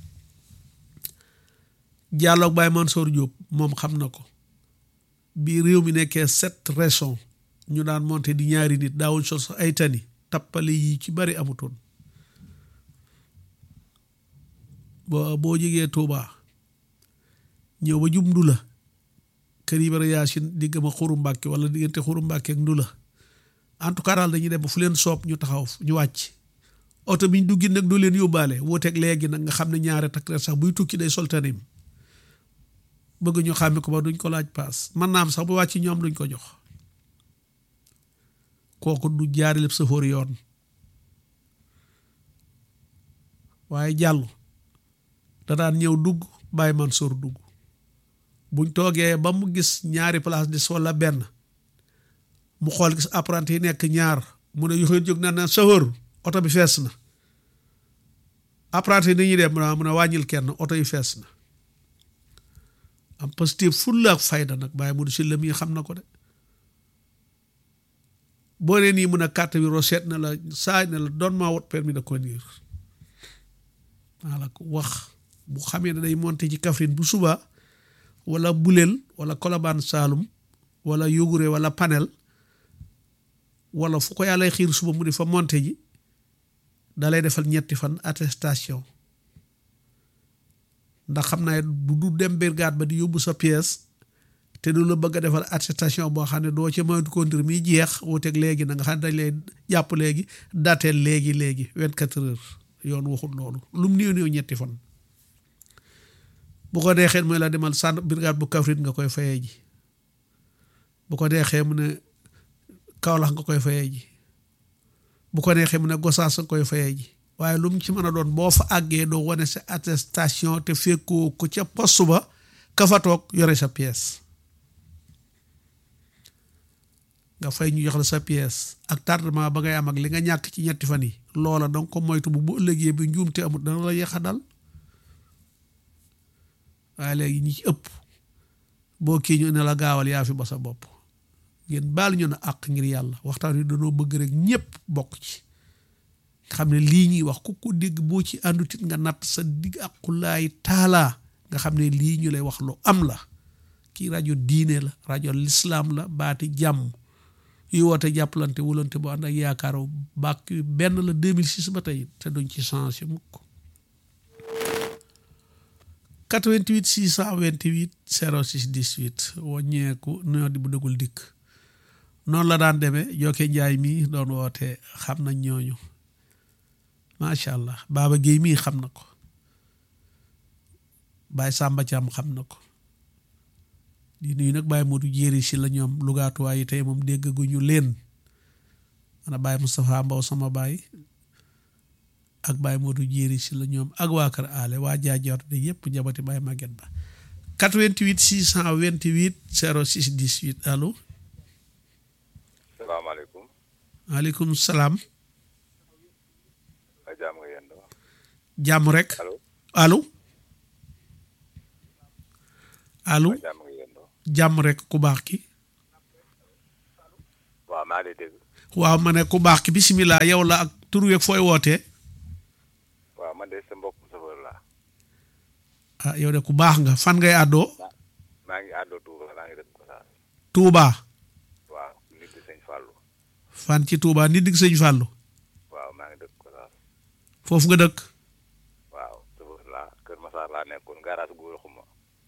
jàlloog Baye Mansour Diop moom xam na ko bi réew mi nekkee sept régions ñu daan monté di ñaari nit daawuñ sol sax ay tani tappale yi ci bari amutoon boo boo jógee Touba ñëw ba jub Ndula kër Ibra Yaasin digg ma Xuru Mbàkke wala diggante Xuru Mbàkke ak Ndula en tout cas daal dañuy dem ba fu leen soob ñu taxaw ñu wàcc oto bi ñu duggi nag doo leen yóbbaale wuuteeg léegi nag nga xam ne ñaare takk sax buy tukki day sol tanim bëgg ñu xàmme ko ba duñ ko laaj paas man naa am sax bu wàcc ñoom duñ ko jox kooku du jaari lépp sëfoor yoon waaye jàll da daan ñëw dugg bàyyi Mansour dugg buñ toogee ba mu gis ñaari place des wala benn mu xool gis apprenti yi nekk ñaar mu ne yoxoon jóg na na sëfoor oto bi fees na apprenti yi ni ñuy dem mu ne wàññil kenn oto yi fees na am positif fulla ak fayda nag bàyyi mu du si la mi xam na ko de boo nee nii mun a carte bi recette na la saa ne la doon maa wot permis de conduire maa la ko wax bu xamee ne day monté ci Kaffrine bu suba wala Bulel wala Colobane Saloum wala Yogure wala Panel wala fu ko yàlla xiir suba mu di fa monté ji da lay defal ñetti fan attestation ndax xam naa du du dem brigade ba di yóbbu sa pièce te du la bëgg a defal attestation boo xam ne doo ci moytu conduire mi jeex wuuteeg léegi na nga xam ne dañ lay jàpp léegi dateel léegi léegi vingt quatre heures yoon waxul loolu lu mu néew néew ñetti fan bu ko deexee mooy la demal sànn brigade bu Kaffrine nga koy fayee ji bu ko deexee mu ne Kaolack nga koy fayee ji bu ko neexee mu ne Gosaas nga koy fayee ji waaye lu mu ci mën a doon boo fa àggee doo wane sa attestation te fekkoo ko ca poste ba ka fa toog yore sa pièce nga fay ñu jox la sa pièce ak tardement ba ngay am ak li nga ñàkk ci ñetti fan yi loola danga ko moytu bu bu ëllëgee bi njuumte amut dana la yeexa dal waaye léegi ñi ci ëpp boo kii ñu ne la gaawal yaa fi ba sa bopp ngeen baal ñu ne àq ngir yàlla waxtaan wi dañoo bëgg rek ñëpp bokk ci xam ne lii ñuy wax ku ko dégg boo ci àndutit nga natt sa digg aqulaay taalaa nga xam ne lii ñu lay wax lu am la kii rajo diine la rajo lislaam la baati jàmm yu woote jàppalante wulante bu ànd ak yaakaaru bàkk benn la 2006 ba tey te duñ ci changé mukk 88 628 06 18 wàññeeku noo di bu dëggul dikk noonu la daan demee jokke njaay mii doon woote xam nañ ñooñu macha allah baaba géey mii xam na ko baay sàmba caam xam na ko di nuyu nag baay Modou jéeri si la ñoom lugaatuwaay yi tey moom déggaguñu leen ana baay Moustapha Mbow sama baay ak baay Modou jéeri si la ñoom ak waa kër aale waa jaajoor de yëpp njabati baay Maguette Ba 88 628 06 18 allo salaamaaleykum maaleykum salaam a jaam nga yéen dama jàmm rek allo allo allo jàmm nga yendoo jàmm rek ku baax ki waaw maa ngi lay dégg waaw ma ne ku baax ki bisimilah yow la ak tur weeg fooy wootee waaw man de sa mbokk chauffeur laa ah yow de ku baax nga fan ngay àddoo maa ngi àddoo Touba maa ngi dëkk Gossas Touba waaw nit di sëñ Fallou fan ci Touba nit dig sëñ Fàllu waaw maa ngi dëkk Gossas foofu nga dëkk waaw chauffeur laa Kër Massar laa nekkoon garage gu xuma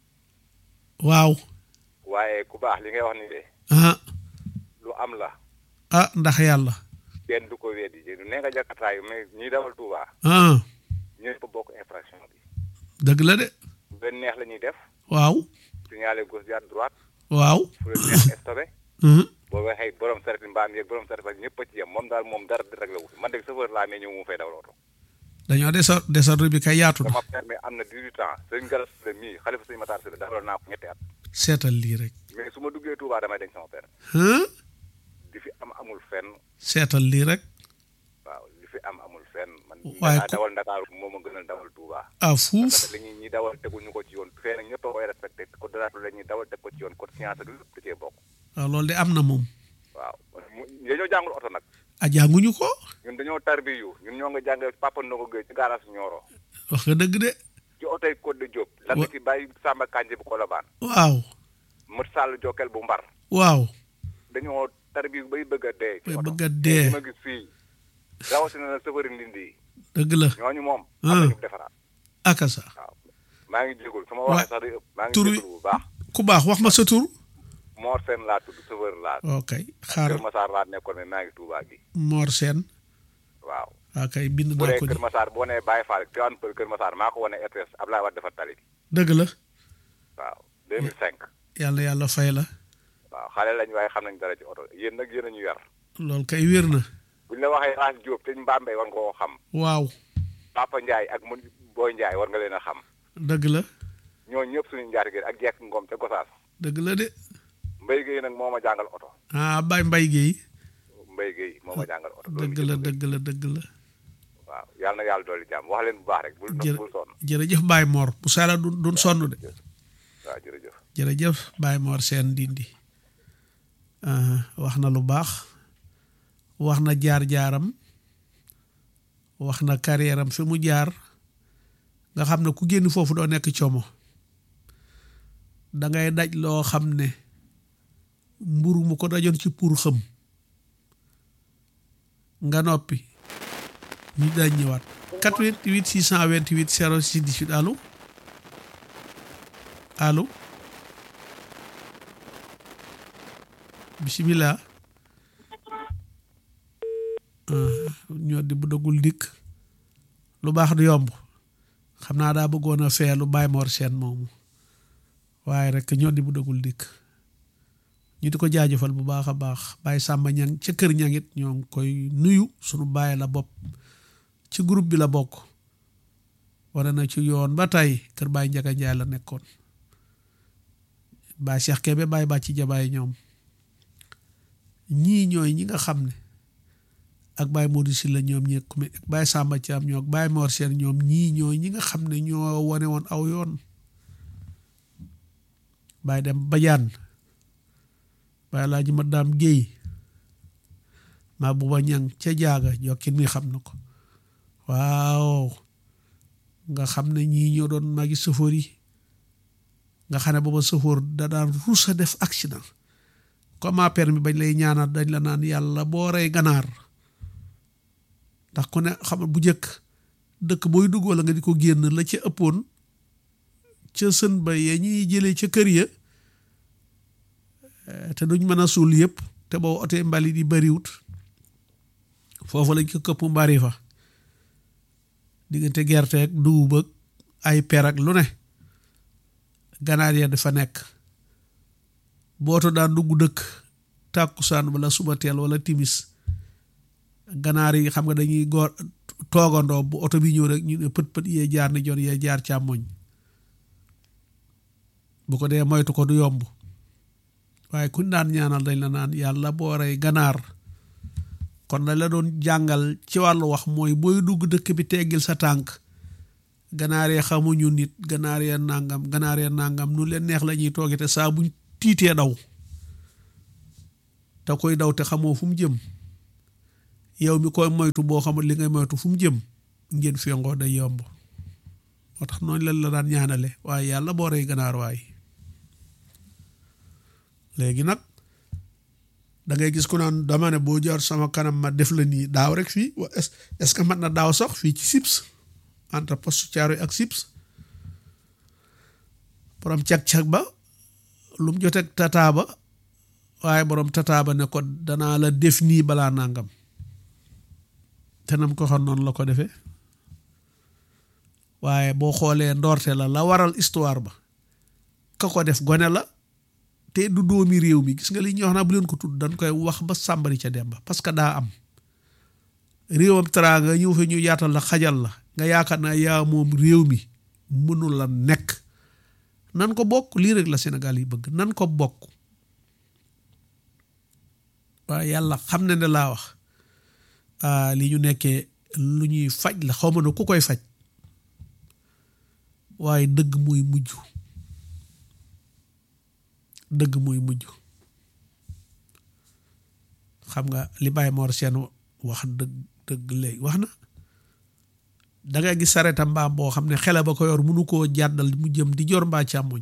waaw waaye ku baax li ngay wax ni de ah lu am la ah ndax yàlla kenn du ko weddi du nee nga jakartaayu mais ñiy dawal Touba ah ñëpp bokk infraction bi dëgg la de fu leen neex la ñuy def waaw signalé gauche jaar droite waaw fu leen neex stoppé mhm. boo waxee borom saret mbaam yeeg borom saret ak ñëpp a ci yem moom daal moom dara di rek la wut man de chauffeur laa mais ñëw mu fay dawal oto dañoo desa desordre bi kay yaatu na sama permis am na 18 ans sëñ Galas la mii xalifa sëñ Matar Sylla dawal naa ko ñetti at seetal lii rek mais su ma duggee Touba damay denc sama permis ah di fi am amul fenn seetal lii rek waaw li fi am amul fenn man Waaye danaa ku- dawal Ndakaaru moo ma gënal dawal Touba ah fuuf parce que li ñuy ñi dawal teguñu ko ci yoon fee nag ñëpp a koy respecté ko dara la ñuy dawal teg ko ci yoon code science ak lépp da cee bokk waaw loolu de am na moom waaw mu dañoo jàngul oto nag a jànguñu ko ñun dañoo tarbiyu ñun ñoo nga jàngee Papa Ndongo Gueye ci garage Nioro wax nga dëgg de ci oto yi Code de Diop la Wa- ci bàyyi Samba Kanji bu Colobane waaw Mët Sall Jokkel bu Mbar waaw dañoo tarbiyu bay bëgg a dee ci bay oto bëgg a dee li ma gis fii rawatina na safari ndindi yi dëgg la ñooñu moom Ah. am nañu defaraat akasa waaw maa ngi jégul su ma Wa- waxee sax day ëpp maa ngi tur wi- jégul bu baax ku baax wax ma sa tur Mor Sène laa tudd safari laa ok xaar Kër Massar laa nekkoon mais maa ngi Touba gi Mor Sène waaw waa kay bind bu naa dee ko Kër ni Massar boo nee Baye Fall Tivaouane Peulh Kër Massar maa ko wane RTS Ablaye Wade dafa tali dëgg la waaw 2005 yàlla yàlla fay la waaw xale lañ waaye xam nañ dara ci oto yéen nag yéen a ñu yar loolu kay wér na buñ la waxee Raas Diop te ñu Mbambey war nga koo xam waaw Papa Ndiaye ak mu Boy Ndiaye war nga leen a xam dëgg la ñoo ñëpp suñu njaatigéen ak jekk ngoom ca Gosaas dëgg la de Mbaye Guèye nag moo ma jàngal oto ah Baye Mbaye Guèye Mbaye Guèye moo ma jàngal oto dëgg la dëgg la dëgg la waaw yàlla na yàlla dolli jàmm wax leen bu baax rek bul jërë bul sonn jërëjëf Baye Mor bu sala du duñ sonn de waaw jërëjëf jërëjëf Baye Mor seen dindi ah, wax na lu baax wax na jaar-jaaram wax na carrière am fi mu jaar nga xam ne ku génn foofu doo nekk como da ngay daj loo xam ne mburu mu ko dajoon ci pour xëm nga noppi ñu dañ ñëwaat 88 628 06 18 allo allo bisimilah ñoo di bu dagul dikk lu baax du yomb xam naa daa bëggoon a feelu Baye Mor Sène moomu waaye rek ñoo di bu dagul dikk ñu di ko jaajëfal bu baax a baax Baye Samba ñang ca kër ñangit ñoo ngi koy nuyu sunu baay la bopp ci groupe bi la bokk wane na ci yoon ba tey kër Baye Njaga Njaay la nekkoon Baye Cheikh Kébé Baye Bàcci Jabaay ñoom ñii ñooy ñi nga xam ne ak Baye Modou Sylla ñoom ñi ku ak Baye Samba Thiam ñoo ak Baye Mor Sène ñoom ñii ñooy ñi nga xam ne ñoo wane woon aw yoon Baye dem Badiane Baye Laaji ma daam Géey maa buba ñang ca jaaga jokkin mi xam na ko waaw nga xam ne ñii ñoo doon magi sëfoor yi nga xam ne booba sëfoor da daan ruus a def accident comme a permis bañ lay ñaanal dañ la naan yàlla boo rey ganaar ndax ku ne xam bu njëkk dëkk booy dugg wala nga di ko génn la ca ëppoon ca sën ba ya ñuy jëlee ca kër ya te duñ mën a suul yëpp te boo oto mbalit yi bariwut foofu lañ ko këpp mbari fa diggante gerte ak dugub ak ay per ak lu ne ganaar ya dafa nekk booto daan dugg dëkk tàkkusaan wala suba teel wala timis ganaar yi xam nga dañuy góor toogandoo bu oto bi ñëw rek ñu ne pët pët yee jaar ni jon yee jaar càmmoñ bu ko dee moytu ko du yomb waaye kuñ daan ñaanal dañ la naan yàlla boo rey ganaar kon dañ la doon jàngal ci wàllu wax mooy booy dugg dëkk bi teggil sa tànk ganaar yee xamuñu nit ganaar yee nangam ganaar yee nangam nu leen neex la ñuy tooge te saa buñ tiitee daw te koy daw te xamoo fu mu jëm yow mi koy moytu boo xamul li ngay moytu fu mu jëm ngeen fengoo day yomb moo tax noonu leen la daan ñaanale waaye yàlla boo rey ganaar waay léegi nag da ngay gis ku naan dama ne boo jaar sama kanam ma def la nii daaw rek fii est ce que mat na daaw sax fii ci Sips entre poste Thiaroye ak Sips borom cag-cag ba lu mu joteeg tataa ba waaye borom tataa ba ne ko danaa la def nii balaa nangam te nam ko xam noonu la ko defee waaye boo xoolee ndoorte la la waral histoire ba ka ko def gone la te du doomi réew mi gis nga li ñuy wax naa bu leen ko tudd dañ koy wax ba sàmbari ca dem ba parce que daa am réewam teraanga ñëw fa ñu yaatal la xajal la nga yaakaar naa yaa moom réew mi mënul la nekk nan ko bokk lii rek la Sénégal yi bëgg nan ko bokk waaye yàlla xam ne ne laa wax li ñu nekkee lu ñuy faj la xaw ma ne ku koy faj waaye dëgg muy mujj dëgg muy mujj xam nga li Baye Mor Sène wax dëgg dëgg léegi wax na da ngay gis sareta mbaam boo xam ne xele ba ko yor mënu koo jàddal mu jëm di jor mbaa càmmoñ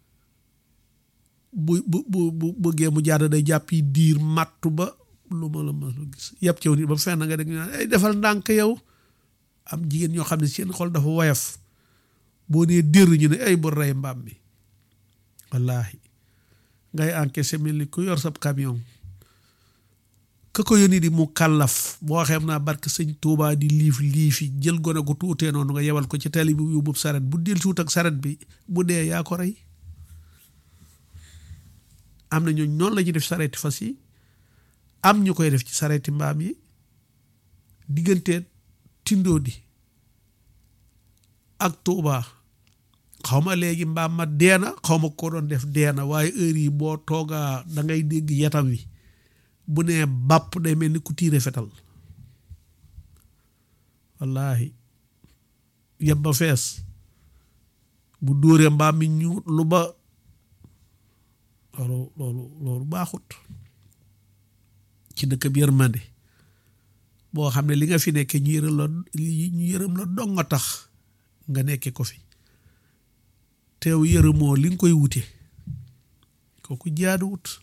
bu bu bu bu bëggee mu jàdd day jàpp yi diir màttu ba lu ma la ma gis yëpp cew nit ba fenn nga dégg ñu naan ay defal ndànk yow am jigéen ñoo xam ne seen xol dafa woyof boo nee dér ñu ne ay bu rey mbaam mi wallaahi ngay encaissé mel ni ku yor sab camion ka ko yónni di mu kàllaf boo xam naa barke sëñ Tuubaa di liif liifi jël gone gu tuutee noonu nga yebal ko ci tali bi yóbbu saret bu del suut ak saret bi bu dee yaa ko rey am na ñooñ noonu la ñuy def sareti fas yi am ñu koy def ci sareti mbaam yi diggante tindoo di ak Tuubaa xaw ma léegi mbaam ma deena xaw ma ko doon def deena waaye heure yi boo toogaa da ngay dégg yetam wi bu nee bàpp day mel ni ku tiire fetal wallaahi yeb ba fees bu dóoree mbaam mi ñu lu ba loolu loolu loolu baaxut ci dëkk bi yërmande boo xam ne li nga fi nekke ñu yërëm la ñu yërëm la dong nga tax nga nekke ko fi teew yërëmoo li nga koy wute kooku jaaduwut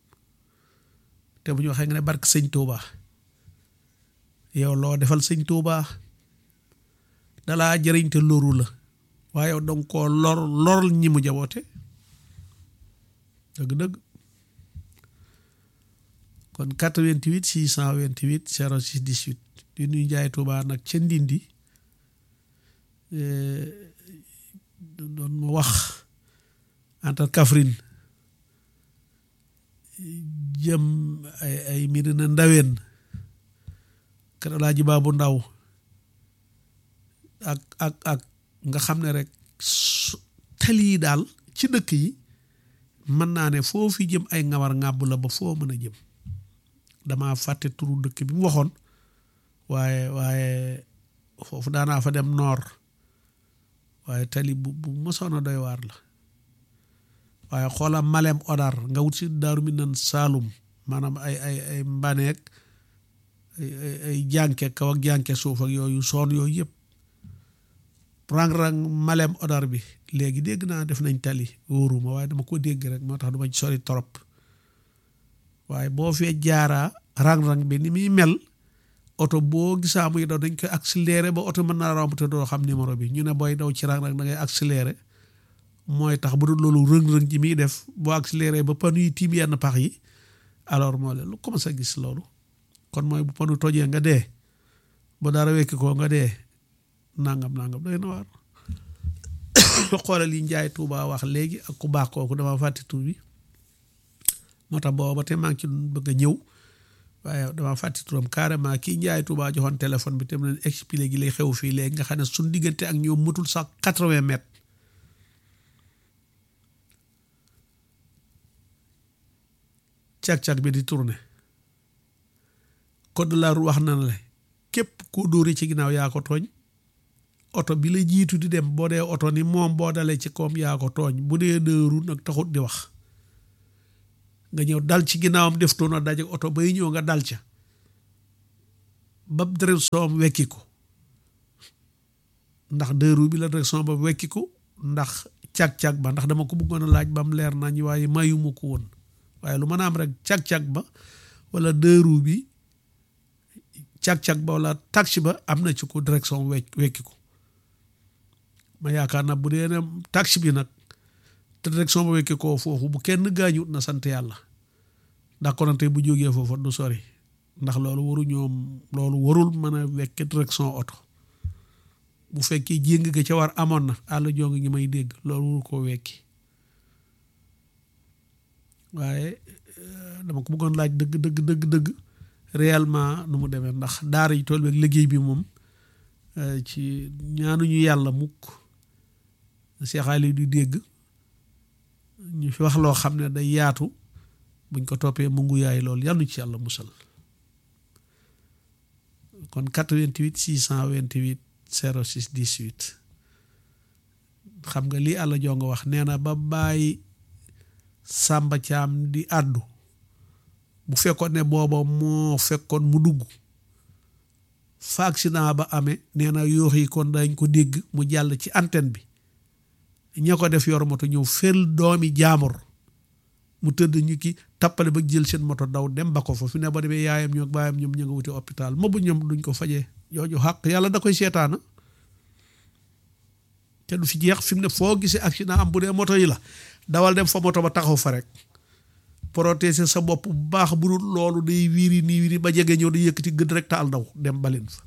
te bu ñu waxee nga ne barke sëñ Touba yow loo defal sëñ Touba dalaa jëriñ te loru la waaye yow danga koo lor lor ñi mu jaboote dëgg-dëgg kon 88 628 06 18 di nuy jaay Touba nag ca Ndindi doon ma wax entre Kaffrine jëm ay ay Medina Ndaween kër Alaaji Baabu Ndaw ak ak ak nga xam ne rek tali yi daal ci dëkk yi mën naa ne foo fi jëm ay ngawar ngàbb la ba foo mën a jëm dama fàtte turu dëkk bi mu waxoon waaye waaye foofu daanaa fa dem noor waaye tali bu bu mosoon a doy waar la waaye xoola malem odar nga wut si daaru mi nan saalum maanaam ay ay ay mbaneek ay ay jànke kaw ak jànke suuf ak yooyu soon yooyu yëpp rang-rang malem odar bi léegi dégg naa def nañ tali wóoruma waaye dama ko dégg rek moo tax du ma ci sori trop waaye boo fee jaaraa rang-rang bi ni muy mel oto boo gisaa muy daw dañ koy accéléré ba oto mën naa romb te doo xam numéro bi ñu ne booy daw ci rang-rang da ngay accéléré mooy tax bu dul loolu rëng-rëng ji muy def boo accéléré ba panu yi tiim yenn pax yi alors moo leen lu commencé a gis loolu kon mooy bu panu tojee nga dee ba dara wekki koo nga dee nangam nangam day na waar xoolal yi njaay Tuuba wax léegi ak ku baax kooku dama fàtte tur bi moo tax booba te maa ngi ci bëgg a ñëw waaye dama fàtte turam carrément kii njaay Tuuba joxoon téléphone bi te mu leen expliqué gi lay xew fii léegi nga xam ne suñ diggante ak ñoom mutul sax quatre-vingts mètres cag-cag bi di tourné code de la route wax na la képp koo dóori ci ginnaaw yaa ko tooñ oto bi la jiitu di dem boo dee oto ni moom boo dalee ci koom yaa ko tooñ bu dee dëru nag taxut di wax nga ñëw dal ci ginnaawam def toona daje oto bay ñëw nga dal ca ba direction wekki ko ndax dëru bi la direction ba wekki ko ndax cag-cag ba ndax dama ko bëggoon a laaj ba mu leer nañ waaye mayuma ko woon waaye lu mën a am rek cag-cag ba wala dëru bi cag-cag ba wala taxi ba am na ci ko direction wekk wekki ko ma yaakaar na bu dee ne taxi bi nag te direction ba wekki koo foofu bu kenn gaañut na sant yàlla ndax konante bu jógee foofu du sori ndax loolu waru ñoom loolu warul mën a wekki direction oto bu fekkee jéng ga ca war amoon na àll jong ñi may dégg loolu waru koo wekki waaye dama ko bëggoon laaj dëgg dëgg dëgg dëgg réellement nu mu demee ndax daara yi tool beeg liggéey bi moom ci ñaanuñu yàlla mukk seexaali du dégg ñu fi wax loo xam ne day yaatu buñ ko toppee mu ngu yaay loolu yàlla ci yàlla musal kon 88 628 06 18 xam nga lii àlla joo nga wax nee na ba bàyyi sàmba caam di àddu bu fekkoon ne booba moo fekkoon mu dugg fa accident ba amee nee na yoox yi kon dañ ko dégg mu jàll ci antenne bi ña ko def yor moto ñëw fel doomi jaamur mu tëdd ñu ki tappale ba jël seen moto daw dem ba ko fa fi ne ba demee yaayam ñoo baayam ñoom ña nga wuti hôpital ma bu ñoom duñ ko fajee jooju xàq yàlla da koy seetaana te du fi jeex fi mu ne foo gisee accident am bu dee moto yi la dawal dem fa moto ba taxaw fa rek protéger sa bopp bu baax bu dul loolu day wiiri nii wiiri ba jege ñëw di yëkkati gëdd rek taal daw dem balin fa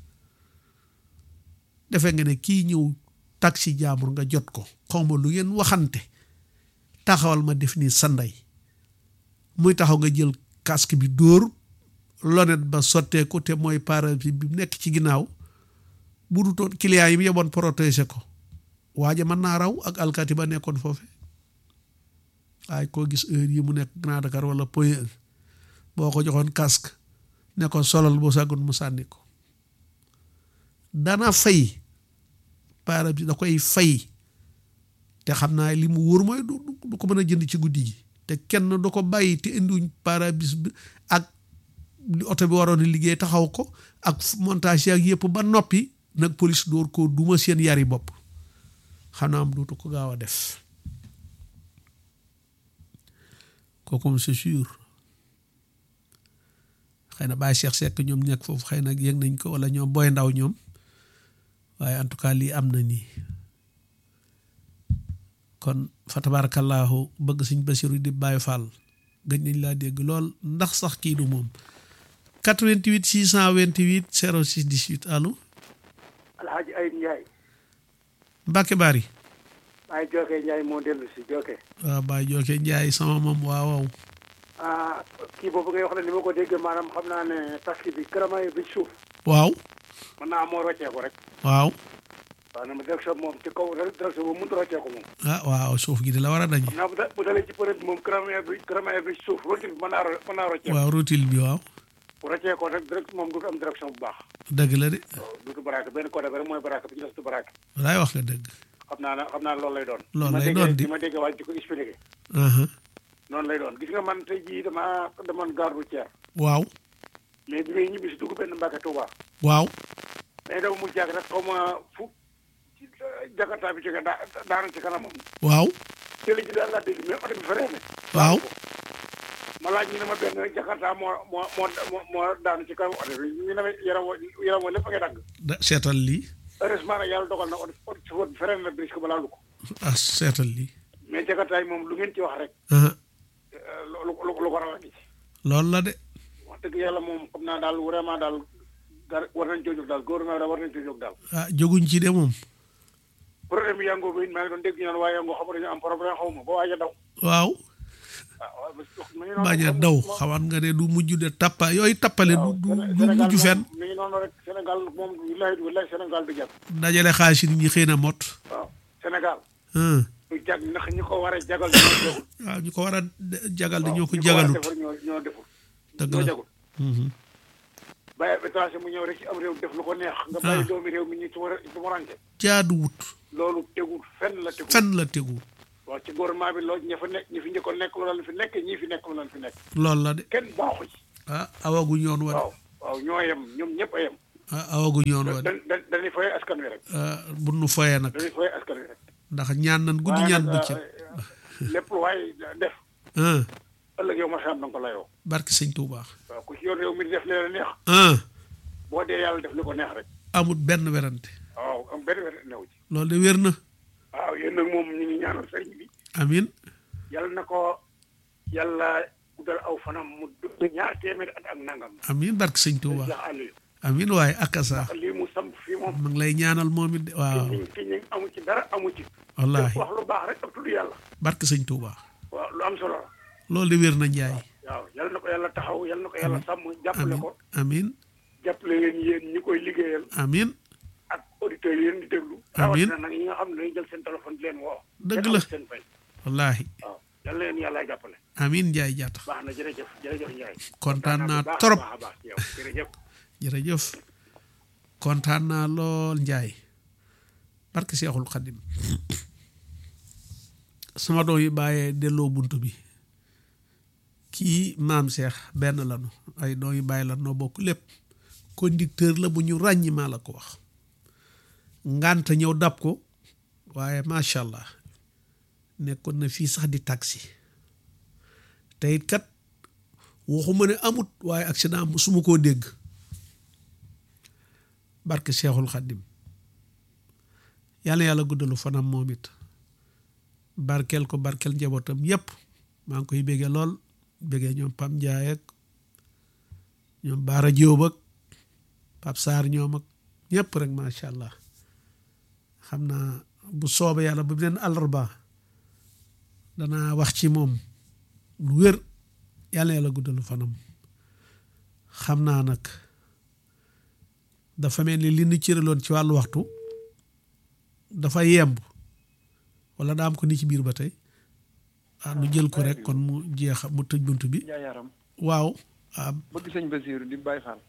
defe nga ne kii ñëw taxi jaamur nga jot ko xawma lu ngeen waxante taxawal ma def nii sa ndey muy taxaw nga jël casque bi dóor lonet ba sotteeku te mooy pare bi nekk ci ginnaaw bu dutoon client yi mu yeboon protéger ko waaja mën naa raw ak alkati ba nekkoon foofe waaye koo gis heure yi mu nekk Grand Dakar wala Point E boo ko joxoon casque ne ko solal boo sàggoon mu sànni ko dana fay para bi da koy fay te xam naa li mu wóor mooy du du ko mën a jënd ci guddi gi te kenn du ko bàyyi te indiwuñ parabis bi ak li oto bi waroon liggéey taxaw ko ak montage ak yëpp ba noppi nag police door ko duma seen yari bopp xam naa am dootu ko gaaw a def kooku c'est sûr xëy na Baye Cheikh Seck ñoom nekk foofu xëy na yëg nañ ko wala ñoom booy ndaw ñoom waaye en tout cas lii am na nii kon fa tabarakallahu bëgg suñ Basiru di Baye Fall gëj nañ laa dégg lool ndax sax kii du moom 88 628 06 18 allo Alhaji Ayib Ndiaye Mbacke Bari Baye Joke Ndiaye moo dellu si Joke waaw Baye Joke Ndiaye sama moom waaw waaw ah kii boobu ngay wax ne ni ma ko déggee maanaam xam naa ne taxi bi këramay bi suuf waaw mën naa moo rocceeku rek waaw waaw na ma direction moom ci kaw direction boobu mënut a rocceeku moom ah waaw suuf gi di la war a dañ xam naa bu da- bu dalee ci përëb bi moom këramay bi këramay bi suuf rotil bi mën naa ro- mën naa rocceeku waaw rotil bi waaw bu rocceekoo rek direct moom du am direction bu baax dëgg la de duutu baraake benn côté bi rek mooy baraake bi ci des du baraake walaay wax nga dëgg xam naa ne xam naa ne loolu lay doon Loolu ma lay déggee- doon di. di ma déggee waaj di ko expliqué aha noonu lay doon gis nga man tey jii dama demoon gare routière waaw mais bi may ñibbi si dugg benn Mbàkke Touba waaw mais dama mu jàkk rek xaw ma fu ci jakarta bi jóge daa daanu ci kanamam waaw jële ji daal laa dégg mais oto bi feree ne waaw ma laaj ñu ne ma benn jakarta moo moo moo moo moo daanu ci kanam oto bi ñu ne ma yaram wa yaram wa lépp a ngay dagg da seetal lii heureusement nag yàlla dogal na oto oto chauffeur bi feree na brisque ba laalu ko ah seetal lii mais jakarta yi moom lu ngeen ci wax rek aha lu lu lu ko raw a ngi ci loolu la de wax dëgg yàlla moom xam naa daal vraiment daal gar war nañ coo jóg daal gouvernement daal war nañ coo jóg daal ah jóguñ ci de moom problème bi yàngoo bi it maa ngi doon dégg ñu naan waaye yàngoo xam dañu am problème xaw ma ba waaj a daw waaw ah waaw parce que mi ngi noonu bañ a daw xawan nga ne du mujj de tappa yooyu tappale du du du Sénégal mujj fenn moom mi ngi noonu rek Sénégal moom wilaay wilaay Sénégal du jag dajale xaalis nit ñi xëy na mot waaw Sénégal ah du jag ndax ñi ko war a jagal ñoo jagul waaw ñu ko war a jagal di ñoo ko ñi ko war a jagalut defar ñoo ñoo deful dëgg ñoo la jagul Mhm. bàyyi étranger mu ñëw rek ci am réew def lu ko neex nga bàyyi doomi réew mi ñu tumara tumaranke jaadu wut loolu tegul fenn la tegul fenn la tegu waaw ci gouvernement bi loolu ña fa nekk ñi fi njëkkoon nekk lu lan fi nekk ñii fi nekk lu lan fi nekk loolu la de kenn baaxu ci ah awaguñ yoon wa de waaw waaw ñoo yem ñoom ñëpp a yem ah awaguñ yoon wa de da da dañuy fay askan wi rek ah bu nu foyee nag dañuy fay askan wi rek ndax ñaan nan guddi waaye ñaan nag, bëccëg euh, lépp lu waay def ah ëllëg yow ma xam na nga ko layoo barke sëñ Tuubaa waaw ku ci yoon réew mi di def leen neex ah boo dee yàlla def li ko neex rek amut benn werante waaw am benn wér new ci loolu de wér na waaw yéen nag moom ñu ngi ñaanal sëriñ bi amin yàlla na ko yàlla guddal aw fanam mu dund ñaar téeméer at ak nangam amin barke sëñ Tuubaa Cheikh Aliou amin waaye akasa lii mu samp fii moom ma ngi lay ñaanal moom it de waaw fi fi ñu amu ci dara amu ci wallaahi wax lu baax rek ak tudd yàlla barke sëñ Tuubaa waaw lu am solo la loolu de wér na njaay waaw yàlla na ko yàlla taxaw yàlla na ko yàlla sàmm jàppale amin ko amin jàppale leen yéen ñi koy liggéeyal amin ak auditeurs yi leen di déglu Amiin. rawatina nag ñi nga xam ne dañuy jël seen téléphone di leen woo Dëgg kenn la. amul seen fay wallaahi waaw yàlla leen yàlla jàppale amin njaay jaata baax na jërëjëf jërëjëf Ndiaye kontaan naa bu baax a trop baax a baax ci yow jërëjëf jërëjëf kontaan naa lool njaay barke seexul xadim sama doom yi bàyyee delloo bunt bi kii maam seex benn lanu ay doom yi bàyyi la noo bokk lépp conducteur la bu ñu ràññi maa la ko wax ngànta ñëw dab ko waaye macha allah nekkoon na fii sax di taxi te it kat waxuma ne amut waaye accident mu suma koo dégg barke seexul xaddim yàlla yàlla guddalu fanam moom it barkeel ko barkeel njabootam yépp maa ngi koy béggee lool béggee ñoom Pam Njaay ak ñoom Baara Jóob ak Pap Saar ñoom ak ñépp rek macha allah xam naa bu soobee yàlla bu beneen àllarba danaa wax ci moom lu wér yàlla yàlla guddalu fanam xam naa nag dafa mel ni li ñu cëraloon ci wàllu waxtu dafa yemb wala daa am ko ni ci biir ba tey ah nu jël ko rek kon mu jeex mu tëj bunt bi Njaay yaram waaw ah bëgg sëñ Basiiru di Baay Faal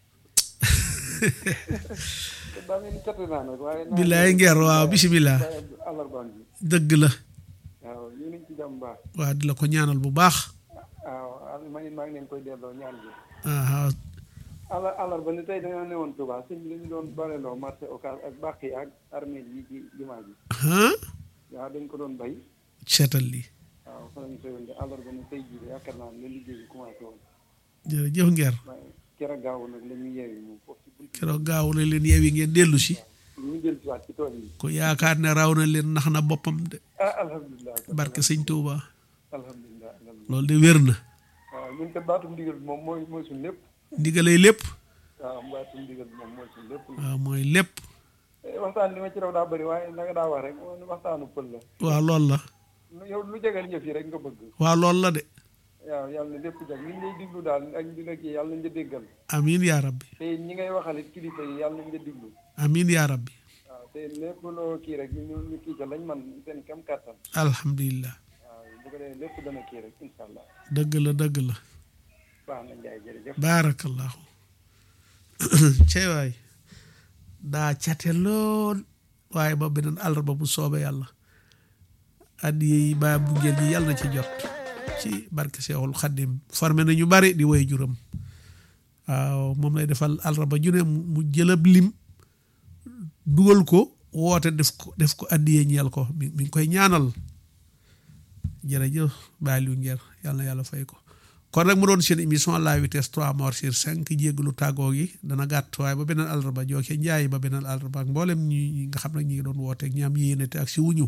daa mel ni cat naa nag waaye naa billaay ngeer waaw bisimilah àllarbaan bi dëgg la waaw ñu nañ ci jàmm baax waa di la ko ñaanal bu baax waaw ma ngi maa ngi leen koy delloo ñaan bi ah àllar àllarba ni tey dañoo newoon Touba sëñ bi dañu doon baleloo marché Ocass ak bàq yi ak armée yi ci jumaa ji ah waaw dañ ko doon bay seetal lii waaw fa lañ koy wënde àllarba ni tey jii de yaakaar naa ne la liggéey bi commencé woon jërëjëf ngeer waaye keroog gaaw nag la ñu yeewi moom foofu ci buntu keroog gaaw na leen yeewi ngeen dellu si ñu jël si waat ci tool yi ko yaakaar ne raw na leen nax na boppam de ah alhamdulilah barke sëñ Touba alhamdulilah alhamdulilah loolu de wér na waaw ñun te baatum ndigal bi moom mooy mooy suñu lépp ndigalay lépp waaw baatum ndigal bi moom mooy suñu lépp waaw mooy lépp Eh, waxtaan li ma ci raw daa bëri waaye na nga daa wax rek moom waxtaanu pël la waaw loolu la lu- yow lu jegal ñëf yi rek nga bëgg waaw loolu la de waaw yàlla na lépp jag li ñu lay diglu daal ak di la kii yàlla nañ la déggal amin yaa rabbi te ñi ngay waxalit kilifa yi yàlla nañ la diglu amin yaa rabbi waaw te lépp loo kii rek ñu ñu ñu kii ca lañ man seen kam kàttan alhamdulilah waaw bu ko defee lépp dana kii rek incha allah dëgg la dëgg la baax na njaay jërëjëf baarakallahu cey waay daa cate lool waaye ba beneen àllarba bu soobee yàlla addiye yi baa bu ngeen yi yàlla na ci jot ci barke Seexul Xaddim formé na ñu bari di woy juram waaw moom lay defal àllarba ju ne mu jëlab lim dugal ko woote def ko def ko addiye ñeel ko mi mi ngi koy ñaanal jërëjëf Baye Aliou Nguer yàlla na yàlla fay ko kon nag mu doon seen émission la vitesse 3 morts sur 5 jéggalu tàggoo gi dana gàtt waaye ba beneen àllarba jooke njaay ba beneen àllarba ak mboolem ñi nga xam ne ñi ngi doon wooteeg ñi am yéene te ak si wuñu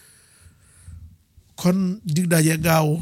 kon dig daje gaaw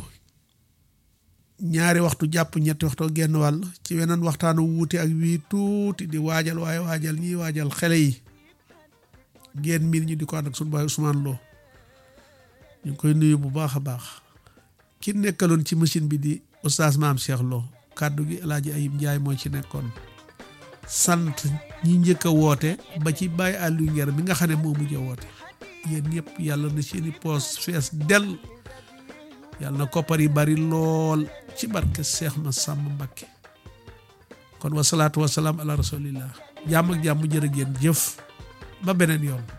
ñaari waxtu jàpp ñetti waxtu ak genn wàll ci weneen waxtaanu wuute ak wii tuuti di waajal waaye waajal ñiy waajal xele yi ngeen miin ñu di ko ànd ak suñu baay Ousmane Lo ñu ngi koy nuyu bu baax a baax ki nekkaloon ci machine bi di oustaz maam Cheikh Lo kàddu gi El Hadj Ayib Ndiaye moo ci nekkoon sant ñi njëkk a woote ba ci Baye Aliou Nguer mi nga xam ne moo mujj a woote yéen ñëpp yàlla na seeni poos fees dell yàlla na koppar yi bari lool ci barke Cheikh ma sàmm Mbakke kon wasalaatu wasalaam ala rasulillah jàmm ak jàmm jërë ngeen jëf ba beneen yoon